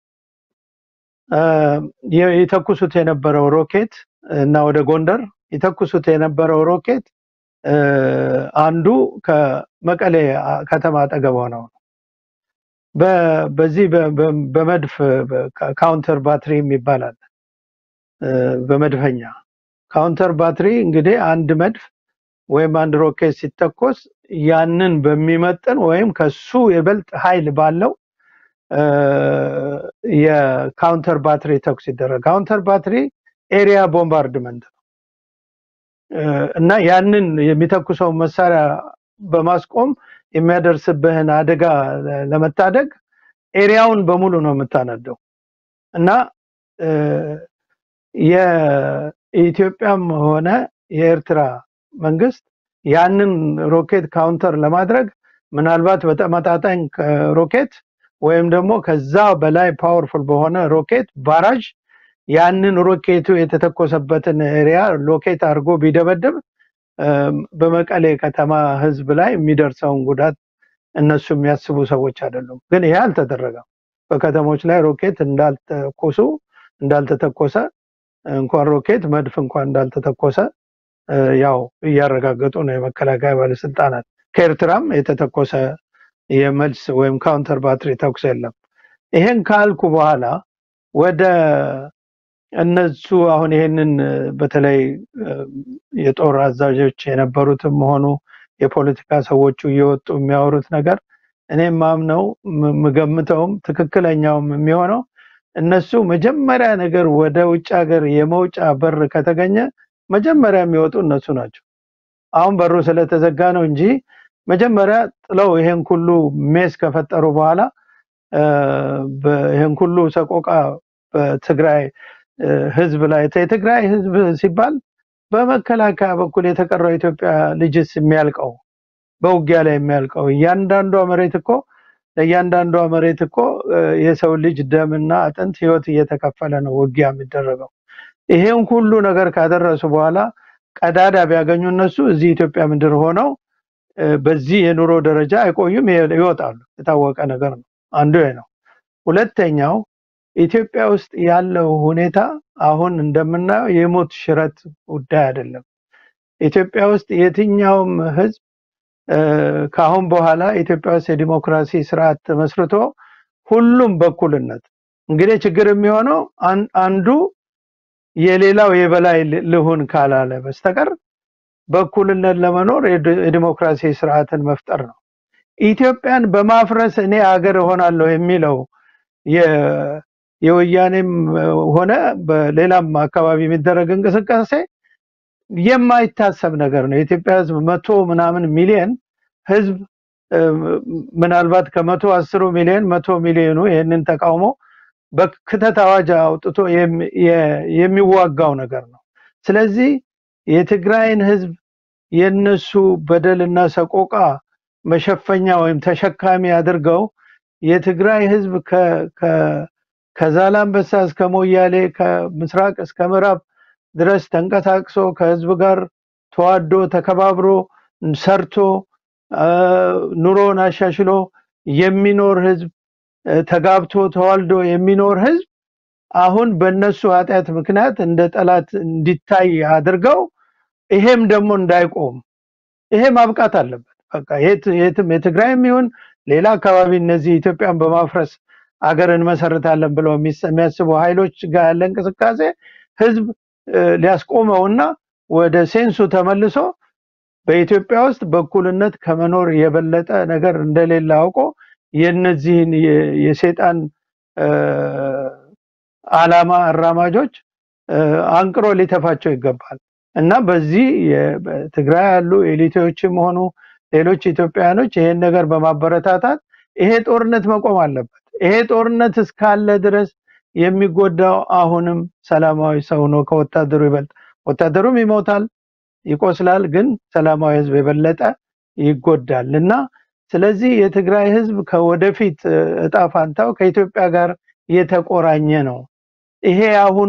የተኩሱት የነበረው ሮኬት እና ወደ ጎንደር የተኩሱት የነበረው ሮኬት አንዱ ከመቀሌ ከተማ አጠገብ ሆነው ነው። በዚህ በመድፍ ካውንተር ባትሪ የሚባል አለ። በመድፈኛ ካውንተር ባትሪ እንግዲህ አንድ መድፍ ወይም አንድ ሮኬት ሲተኮስ ያንን በሚመጥን ወይም ከሱ የበልጥ ኃይል ባለው የካውንተር ባትሪ ተኩስ ይደረግ። ካውንተር ባትሪ ኤሪያ ቦምባርድመንት ነው እና ያንን የሚተኩሰው መሳሪያ በማስቆም የሚያደርስብህን አደጋ ለመታደግ ኤሪያውን በሙሉ ነው የምታነደው እና የኢትዮጵያም ሆነ የኤርትራ መንግስት ያንን ሮኬት ካውንተር ለማድረግ ምናልባት በተመጣጣኝ ሮኬት ወይም ደግሞ ከዛ በላይ ፓወርፉል በሆነ ሮኬት ባራዥ ያንን ሮኬቱ የተተኮሰበትን ኤሪያ ሎኬት አድርጎ ቢደበድብ በመቀሌ ከተማ ህዝብ ላይ የሚደርሰውን ጉዳት እነሱ የሚያስቡ ሰዎች አይደሉም። ግን ይሄ አልተደረገም። በከተሞች ላይ ሮኬት እንዳልተኮሱ እንዳልተተኮሰ እንኳን ሮኬት መድፍ እንኳን እንዳልተተኮሰ ያው እያረጋገጡ ነው የመከላከያ ባለስልጣናት። ከኤርትራም የተተኮሰ የመልስ ወይም ካውንተር ባትሪ ተኩስ የለም። ይሄን ካልኩ በኋላ ወደ እነሱ አሁን ይሄንን በተለይ የጦር አዛዦች የነበሩትም ሆኑ የፖለቲካ ሰዎቹ እየወጡ የሚያወሩት ነገር እኔ ማምነው የምገምተውም ትክክለኛውም የሚሆነው እነሱ መጀመሪያ ነገር ወደ ውጭ ሀገር የመውጫ በር ከተገኘ መጀመሪያ የሚወጡ እነሱ ናቸው። አሁን በሩ ስለተዘጋ ነው እንጂ መጀመሪያ ጥለው ይሄን ሁሉ ሜስ ከፈጠሩ በኋላ ይሄን ሁሉ ሰቆቃ በትግራይ ህዝብ ላይ የትግራይ ህዝብ ሲባል በመከላከያ በኩል የተቀረው ኢትዮጵያ ልጅስ የሚያልቀው በውጊያ ላይ የሚያልቀው እያንዳንዷ መሬት እኮ ለእያንዳንዷ መሬት እኮ የሰው ልጅ ደምና አጥንት ህይወት እየተከፈለ ነው ውጊያ የሚደረገው። ይሄን ሁሉ ነገር ካደረሱ በኋላ ቀዳዳ ቢያገኙ እነሱ እዚህ ኢትዮጵያ ምድር ሆነው በዚህ የኑሮ ደረጃ አይቆዩም፣ ይወጣሉ። የታወቀ ነገር ነው። አንዱ ነው። ሁለተኛው ኢትዮጵያ ውስጥ ያለው ሁኔታ አሁን እንደምናየው የሞት ሽረት ጉዳይ አይደለም። ኢትዮጵያ ውስጥ የትኛውም ህዝብ ከአሁን በኋላ ኢትዮጵያ ውስጥ የዲሞክራሲ ስርዓት ተመስርቶ ሁሉም በኩልነት እንግዲህ ችግር የሚሆነው አንዱ የሌላው የበላይ ልሁን ካላለ በስተቀር በኩልነት ለመኖር የዲሞክራሲ ስርዓትን መፍጠር ነው። ኢትዮጵያን በማፍረስ እኔ አገር እሆናለሁ የሚለው የወያኔም ሆነ በሌላም አካባቢ የሚደረግ እንቅስቃሴ የማይታሰብ ነገር ነው። የኢትዮጵያ ህዝብ መቶ ምናምን ሚሊየን ህዝብ ምናልባት ከመቶ አስሩ ሚሊዮን መቶ ሚሊዮኑ ይህንን ተቃውሞ በክተት አዋጅ አውጥቶ የሚዋጋው ነገር ነው። ስለዚህ የትግራይን ህዝብ የነሱ በደልና ሰቆቃ መሸፈኛ ወይም ተሸካሚ አድርገው የትግራይ ህዝብ ከዛላምበሳ እስከ ሞያሌ ከምስራቅ እስከ ምዕራብ ድረስ ተንቀሳቅሶ ከህዝብ ጋር ተዋዶ ተከባብሮ ሰርቶ ኑሮን አሻሽሎ የሚኖር ህዝብ ተጋብቶ ተዋልዶ የሚኖር ህዝብ አሁን በእነሱ ኃጢአት ምክንያት እንደ ጠላት እንዲታይ አድርገው ይሄም ደግሞ እንዳይቆም ይሄ ማብቃት አለበት። በቃ የትም የትግራይም ይሁን ሌላ አካባቢ እነዚህ ኢትዮጵያን በማፍረስ አገር እንመሰርታለን ብለው የሚያስቡ ኃይሎች ጋር ያለ እንቅስቃሴ ህዝብ ሊያስቆመውና ወደ ሴንሱ ተመልሶ በኢትዮጵያ ውስጥ በእኩልነት ከመኖር የበለጠ ነገር እንደሌለ አውቆ የነዚህን የሴጣን አላማ አራማጆች አንቅሮ ሊተፋቸው ይገባል እና በዚህ በትግራይ ያሉ ኤሊቶችም ሆኑ ሌሎች ኢትዮጵያውያኖች ይሄን ነገር በማበረታታት ይሄ ጦርነት መቆም አለበት። ይሄ ጦርነት እስካለ ድረስ የሚጎዳው አሁንም ሰላማዊ ሰው ነው ከወታደሩ ይበልጥ። ወታደሩም ይሞታል፣ ይቆስላል፣ ግን ሰላማዊ ህዝብ የበለጠ ይጎዳል እና ስለዚህ የትግራይ ህዝብ ከወደፊት እጣ ፋንታው ከኢትዮጵያ ጋር የተቆራኘ ነው። ይሄ የአሁኑ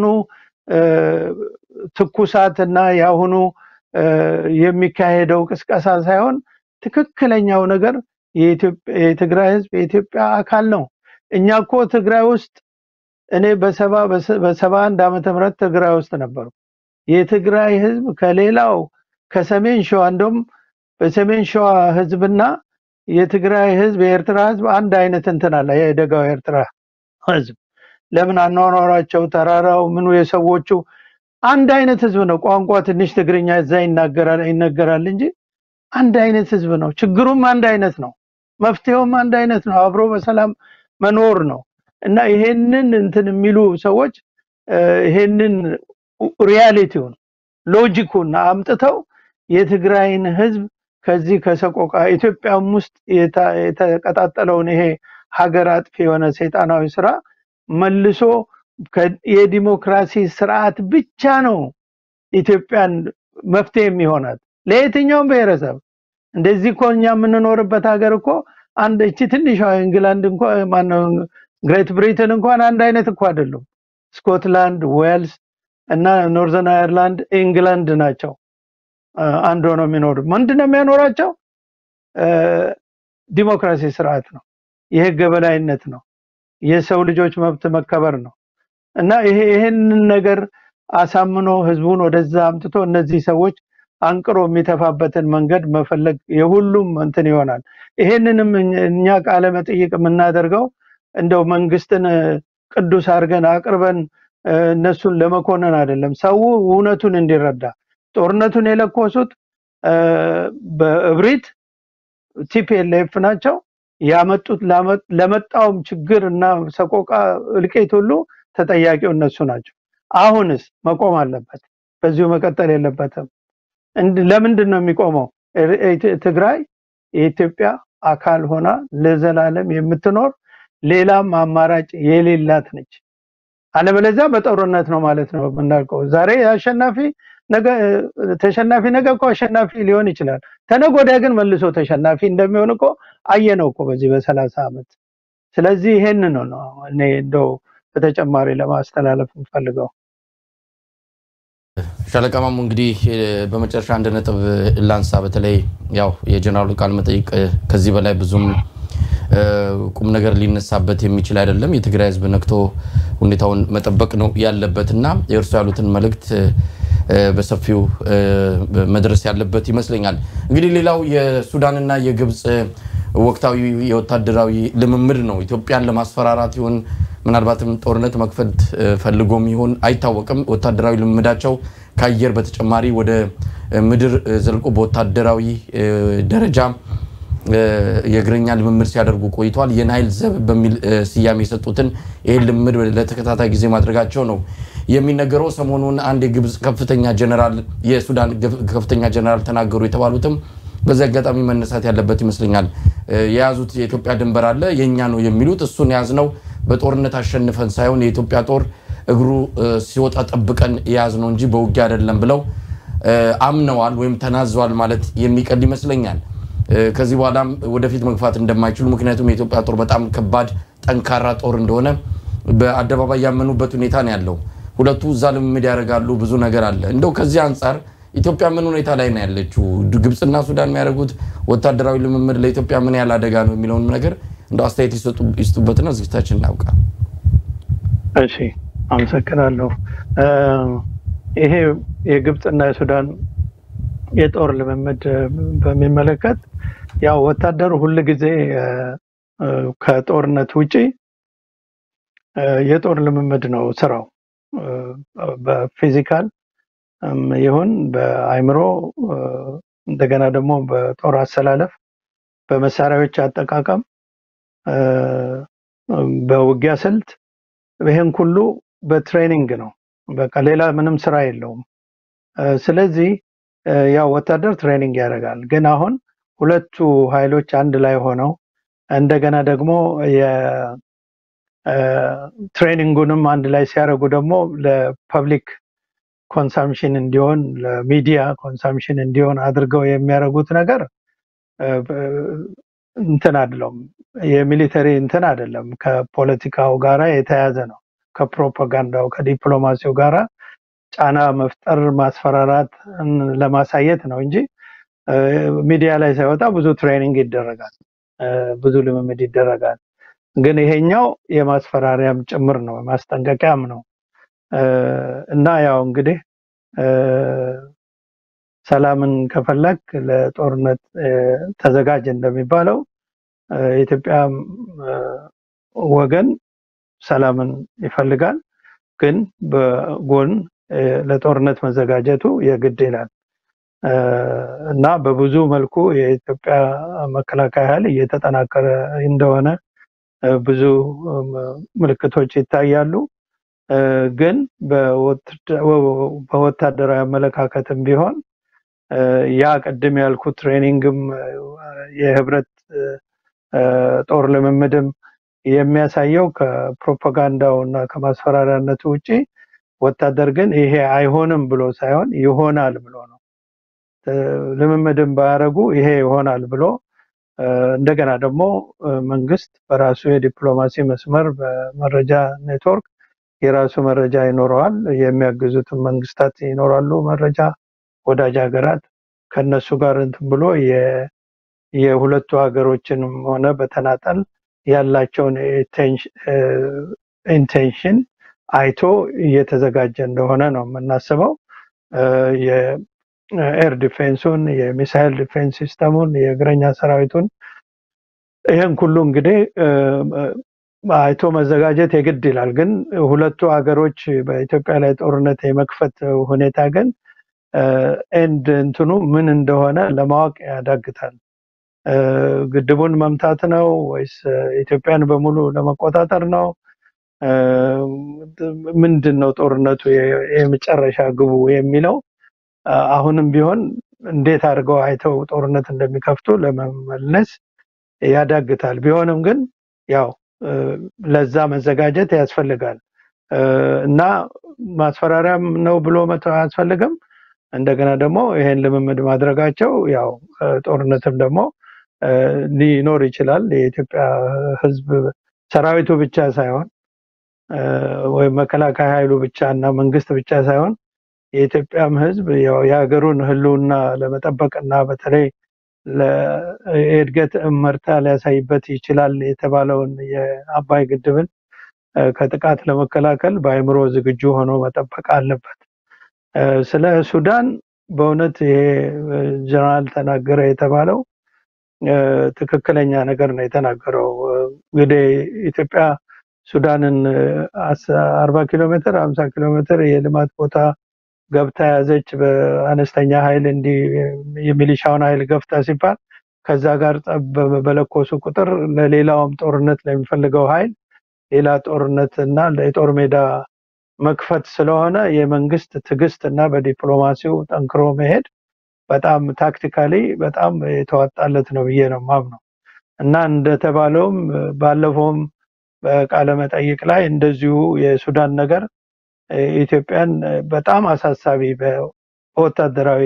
ትኩሳት እና የአሁኑ የሚካሄደው ቅስቀሳ ሳይሆን ትክክለኛው ነገር የትግራይ ህዝብ የኢትዮጵያ አካል ነው። እኛ እኮ ትግራይ ውስጥ እኔ በሰባ በሰባ አንድ ዓመተ ምህረት ትግራይ ውስጥ ነበሩ። የትግራይ ህዝብ ከሌላው ከሰሜን ሸዋ እንደውም በሰሜን ሸዋ ህዝብና የትግራይ ህዝብ የኤርትራ ህዝብ አንድ አይነት እንትን አለ። የደጋው የኤርትራ ህዝብ ለምን አኗኗራቸው፣ ተራራው፣ ምኑ የሰዎቹ አንድ አይነት ህዝብ ነው። ቋንቋ ትንሽ ትግርኛ እዛ ይናገራል ይነገራል እንጂ አንድ አይነት ህዝብ ነው። ችግሩም አንድ አይነት ነው። መፍትሄውም አንድ አይነት ነው። አብሮ በሰላም መኖር ነው እና ይሄንን እንትን የሚሉ ሰዎች ይሄንን ሪያሊቲውን ሎጂኩን አምጥተው የትግራይን ህዝብ ከዚህ ከሰቆቃ ኢትዮጵያም ውስጥ የተቀጣጠለውን ይሄ ሀገር አጥፊ የሆነ ሰይጣናዊ ስራ መልሶ የዲሞክራሲ ስርዓት ብቻ ነው ኢትዮጵያን መፍትሄ የሚሆናት ለየትኛውም ብሔረሰብ። እንደዚህ እኮ እኛ የምንኖርበት ሀገር እኮ አንድ እቺ ትንሿ እንግላንድ እንኳ ማነው ግሬት ብሪትን እንኳን አንድ አይነት እኮ አይደሉም። ስኮትላንድ፣ ዌልስ እና ኖርዘርን አየርላንድ ኢንግላንድ ናቸው አንድ ሆነው የሚኖሩ። ምንድነው የሚያኖራቸው? ዲሞክራሲ ስርዓት ነው፣ የህግ የበላይነት ነው፣ የሰው ልጆች መብት መከበር ነው እና ይሄ ይሄንን ነገር አሳምኖ ህዝቡን ወደዛ አምጥቶ እነዚህ ሰዎች አንቅሮ የሚተፋበትን መንገድ መፈለግ የሁሉም እንትን ይሆናል። ይሄንንም እኛ ቃለ መጠይቅ የምናደርገው እንደው መንግስትን ቅዱስ አድርገን አቅርበን እነሱን ለመኮነን አይደለም። ሰው እውነቱን እንዲረዳ ጦርነቱን የለኮሱት በእብሪት ቲፒኤልኤፍ ናቸው ያመጡት። ለመጣውም ችግር እና ሰቆቃ እልቂት ሁሉ ተጠያቂው እነሱ ናቸው። አሁንስ መቆም አለበት። በዚሁ መቀጠል የለበትም። ለምንድን ነው የሚቆመው? ትግራይ የኢትዮጵያ አካል ሆና ለዘላለም የምትኖር ሌላም አማራጭ የሌላት ነች። አለበለዚያ በጦርነት ነው ማለት ነው የምናልቀው። ዛሬ አሸናፊ ነገ ተሸናፊ ነገ እኮ አሸናፊ ሊሆን ይችላል። ተነገ ወዲያ ግን መልሶ ተሸናፊ እንደሚሆን እኮ አየነው እኮ በዚህ በሰላሳ ዓመት። ስለዚህ ይሄን ነው ነው እኔ እንደው በተጨማሪ ለማስተላለፍ የምፈልገው። ሻለቃ ማሙ እንግዲህ በመጨረሻ አንድ ነጥብ ላንሳ። በተለይ ያው የጀነራሉ ቃለ መጠይቅ ከዚህ በላይ ብዙም ቁም ነገር ሊነሳበት የሚችል አይደለም። የትግራይ ሕዝብ ነክቶ ሁኔታውን መጠበቅ ነው ያለበት እና የእርሱ ያሉትን መልእክት በሰፊው መድረስ ያለበት ይመስለኛል። እንግዲህ ሌላው የሱዳንና የግብፅ ወቅታዊ የወታደራዊ ልምምድ ነው። ኢትዮጵያን ለማስፈራራት ይሆን ምናልባትም ጦርነት መክፈት ፈልጎም ይሆን አይታወቅም። ወታደራዊ ልምምዳቸው ከአየር በተጨማሪ ወደ ምድር ዘልቆ በወታደራዊ ደረጃ የእግረኛ ልምምድ ሲያደርጉ ቆይተዋል። የናይል ዘብ በሚል ስያሜ የሰጡትን ይህን ልምምድ ለተከታታይ ጊዜ ማድረጋቸው ነው የሚነገረው። ሰሞኑን አንድ የግብፅ ከፍተኛ ጀነራል፣ የሱዳን ከፍተኛ ጀነራል ተናገሩ የተባሉትም በዚህ አጋጣሚ መነሳት ያለበት ይመስለኛል። የያዙት የኢትዮጵያ ድንበር አለ የእኛ ነው የሚሉት እሱን የያዝነው በጦርነት አሸንፈን ሳይሆን የኢትዮጵያ ጦር እግሩ ሲወጣ ጠብቀን የያዝ ነው እንጂ በውጊያ አይደለም ብለው አምነዋል ወይም ተናዘዋል ማለት የሚቀል ይመስለኛል። ከዚህ በኋላም ወደፊት መግፋት እንደማይችሉ ምክንያቱም የኢትዮጵያ ጦር በጣም ከባድ ጠንካራ ጦር እንደሆነ በአደባባይ ያመኑበት ሁኔታ ነው ያለው። ሁለቱ እዛ ልምምድ ያደርጋሉ። ብዙ ነገር አለ። እንደው ከዚህ አንጻር ኢትዮጵያ ምን ሁኔታ ላይ ነው ያለችው? ግብፅና ሱዳን የሚያደርጉት ወታደራዊ ልምምድ ለኢትዮጵያ ምን ያህል አደጋ ነው የሚለውን ነገር እንደው አስተያየት ይስጡበትና ዝግጅታችን እናውቃ። እሺ፣ አመሰግናለሁ። ይሄ የግብፅና የሱዳን የጦር ልምምድ በሚመለከት ያው ወታደሩ ሁል ጊዜ ከጦርነት ውጪ የጦር ልምምድ ነው ስራው። በፊዚካል ይሁን በአይምሮ እንደገና ደግሞ በጦር አሰላለፍ፣ በመሳሪያዎች አጠቃቀም፣ በውጊያ ስልት ይህን ሁሉ በትሬኒንግ ነው። በቃ ሌላ ምንም ስራ የለውም። ስለዚህ ያው ወታደር ትሬኒንግ ያደርጋል። ግን አሁን ሁለቱ ኃይሎች አንድ ላይ ሆነው እንደገና ደግሞ ትሬኒንጉንም አንድ ላይ ሲያደርጉ ደግሞ ለፐብሊክ ኮንሳምሽን እንዲሆን ለሚዲያ ኮንሳምሽን እንዲሆን አድርገው የሚያደርጉት ነገር እንትን አይደለም፣ የሚሊተሪ እንትን አይደለም። ከፖለቲካው ጋራ የተያዘ ነው። ከፕሮፓጋንዳው ከዲፕሎማሲው ጋራ ጫና መፍጠር፣ ማስፈራራት ለማሳየት ነው እንጂ ሚዲያ ላይ ሳይወጣ ብዙ ትሬኒንግ ይደረጋል፣ ብዙ ልምምድ ይደረጋል። ግን ይሄኛው የማስፈራሪያም ጭምር ነው፣ ማስጠንቀቂያም ነው። እና ያው እንግዲህ ሰላምን ከፈለግ ለጦርነት ተዘጋጅ እንደሚባለው የኢትዮጵያ ወገን ሰላምን ይፈልጋል፣ ግን በጎን ለጦርነት መዘጋጀቱ የግድ ይላል እና በብዙ መልኩ የኢትዮጵያ መከላከያ ኃይል እየተጠናከረ እንደሆነ ብዙ ምልክቶች ይታያሉ። ግን በወታደራዊ አመለካከትም ቢሆን ያ ቅድም ያልኩት ትሬኒንግም የህብረት ጦር ልምምድም የሚያሳየው ከፕሮፓጋንዳው እና ከማስፈራሪያነቱ ውጪ ወታደር ግን ይሄ አይሆንም ብሎ ሳይሆን ይሆናል ብሎ ነው። ልምምድም ባያደርጉ ይሄ ይሆናል ብሎ እንደገና ደግሞ መንግስት በራሱ የዲፕሎማሲ መስመር በመረጃ ኔትወርክ የራሱ መረጃ ይኖረዋል። የሚያግዙትም መንግስታት ይኖራሉ። መረጃ ወዳጅ ሀገራት ከነሱ ጋር እንትን ብሎ የሁለቱ ሀገሮችንም ሆነ በተናጠል ያላቸውን ኢንቴንሽን አይቶ እየተዘጋጀ እንደሆነ ነው የምናስበው። የኤር ዲፌንሱን፣ የሚሳይል ዲፌንስ ሲስተሙን፣ የእግረኛ ሰራዊቱን ይህን ሁሉ እንግዲህ አይቶ መዘጋጀት የግድ ይላል። ግን ሁለቱ ሀገሮች በኢትዮጵያ ላይ ጦርነት የመክፈት ሁኔታ ግን ኤንድ እንትኑ ምን እንደሆነ ለማወቅ ያዳግታል። ግድቡን መምታት ነው ወይስ ኢትዮጵያን በሙሉ ለመቆጣጠር ነው? ምንድን ነው ጦርነቱ የመጨረሻ ግቡ የሚለው አሁንም ቢሆን እንዴት አድርገው አይተው ጦርነት እንደሚከፍቱ ለመመለስ ያዳግታል። ቢሆንም ግን ያው ለዛ መዘጋጀት ያስፈልጋል እና ማስፈራሪያም ነው ብሎ መተው አያስፈልግም። እንደገና ደግሞ ይሄን ልምምድ ማድረጋቸው ያው ጦርነትም ደግሞ ሊኖር ይችላል። የኢትዮጵያ ሕዝብ ሰራዊቱ ብቻ ሳይሆን ወይም መከላከያ ኃይሉ ብቻ እና መንግስት ብቻ ሳይሆን የኢትዮጵያም ሕዝብ ያው የሀገሩን ህልውና ለመጠበቅ እና በተለይ የእድገት እመርታ ሊያሳይበት ይችላል የተባለውን የአባይ ግድብን ከጥቃት ለመከላከል በአእምሮ ዝግጁ ሆኖ መጠበቅ አለበት። ስለ ሱዳን በእውነት ይሄ ጀነራል ተናገረ የተባለው ትክክለኛ ነገር ነው የተናገረው። እንግዲህ ኢትዮጵያ ሱዳንን አርባ ኪሎ ሜትር ሀምሳ ኪሎ ሜትር የልማት ቦታ ገብታ ያዘች በአነስተኛ ኃይል እንዲህ የሚሊሻውን ኃይል ገፍታ ሲባል ከዛ ጋር ጠብ በለኮሱ ቁጥር ለሌላውም ጦርነት ለሚፈልገው ኃይል ሌላ ጦርነት እና የጦር ሜዳ መክፈት ስለሆነ የመንግስት ትዕግስት እና በዲፕሎማሲው ጠንክሮ መሄድ በጣም ታክቲካሊ በጣም የተዋጣለት ነው ብዬ ነው ማምነው እና እንደተባለውም ባለፈውም በቃለ መጠይቅ ላይ እንደዚሁ የሱዳን ነገር ኢትዮጵያን በጣም አሳሳቢ በወታደራዊ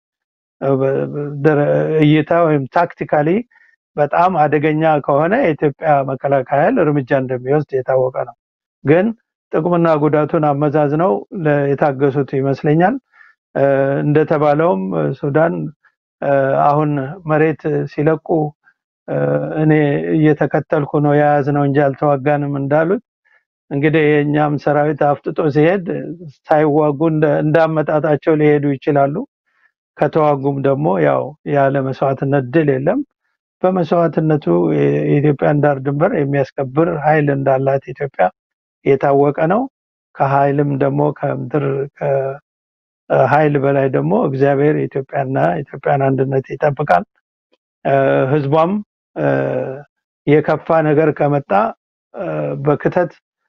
እይታ ወይም ታክቲካሊ በጣም አደገኛ ከሆነ የኢትዮጵያ መከላከያ ኃይል እርምጃ እንደሚወስድ የታወቀ ነው። ግን ጥቅምና ጉዳቱን አመዛዝነው የታገሱት ይመስለኛል። እንደተባለውም ሱዳን አሁን መሬት ሲለቁ እኔ እየተከተልኩ ነው የያዝ ነው እንጂ አልተዋጋንም እንዳሉት እንግዲህ የእኛም ሰራዊት አፍጥጦ ሲሄድ ሳይዋጉ እንዳመጣጣቸው ሊሄዱ ይችላሉ። ከተዋጉም ደግሞ ያው ያለ መስዋዕትነት ድል የለም። በመስዋዕትነቱ የኢትዮጵያን ዳር ድንበር የሚያስከብር ኃይል እንዳላት ኢትዮጵያ የታወቀ ነው። ከኃይልም ደግሞ ከምድር ኃይል በላይ ደግሞ እግዚአብሔር ኢትዮጵያና ኢትዮጵያን አንድነት ይጠብቃል። ህዝቧም የከፋ ነገር ከመጣ በክተት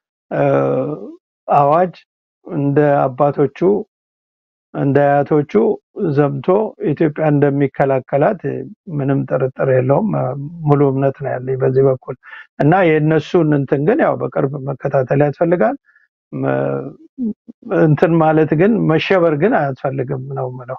አዋጅ እንደ አባቶቹ እንደ አያቶቹ ዘምቶ ኢትዮጵያ እንደሚከላከላት ምንም ጥርጥር የለውም። ሙሉ እምነት ነው ያለኝ በዚህ በኩል እና የእነሱን እንትን ግን ያው በቅርብ መከታተል ያስፈልጋል። እንትን ማለት ግን መሸበር ግን አያስፈልግም ነው ምለው።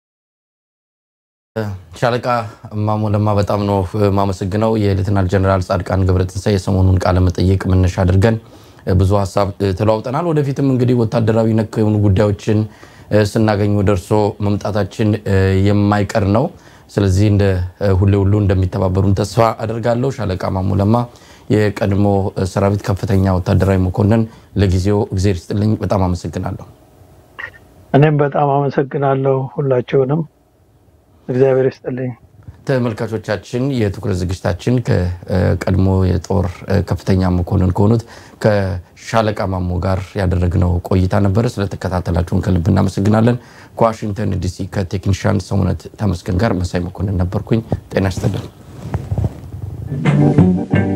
ሻለቃ ማሞ ለማ በጣም ነው ማመሰግነው። የሌተናል ጀነራል ጻድቃን ገብረትንሳኤ የሰሞኑን ቃለ መጠይቅ መነሻ አድርገን ብዙ ሀሳብ ተለዋውጠናል። ወደፊትም እንግዲህ ወታደራዊ ነክ የሆኑ ጉዳዮችን ስናገኙ ደርሶ መምጣታችን የማይቀር ነው። ስለዚህ እንደ ሁሌ ሁሉ እንደሚተባበሩን ተስፋ አደርጋለሁ። ሻለቃ ማሞ ለማ የቀድሞ ሰራዊት ከፍተኛ ወታደራዊ መኮንን፣ ለጊዜው እግዜር ይስጥልኝ። በጣም አመሰግናለሁ። እኔም በጣም አመሰግናለሁ ሁላችሁንም እግዚአብሔር ይስጥልኝ። ተመልካቾቻችን የትኩረት ዝግጅታችን ከቀድሞ የጦር ከፍተኛ መኮንን ከሆኑት ከሻለቃ ማሞ ጋር ያደረግነው ቆይታ ነበረ። ስለተከታተላችሁን ከልብ እናመሰግናለን። ከዋሽንግተን ዲሲ ከቴክኒሻን ሰውነት ተመስገን ጋር መሳይ መኮንን ነበርኩኝ። ጤና ይስጥልን።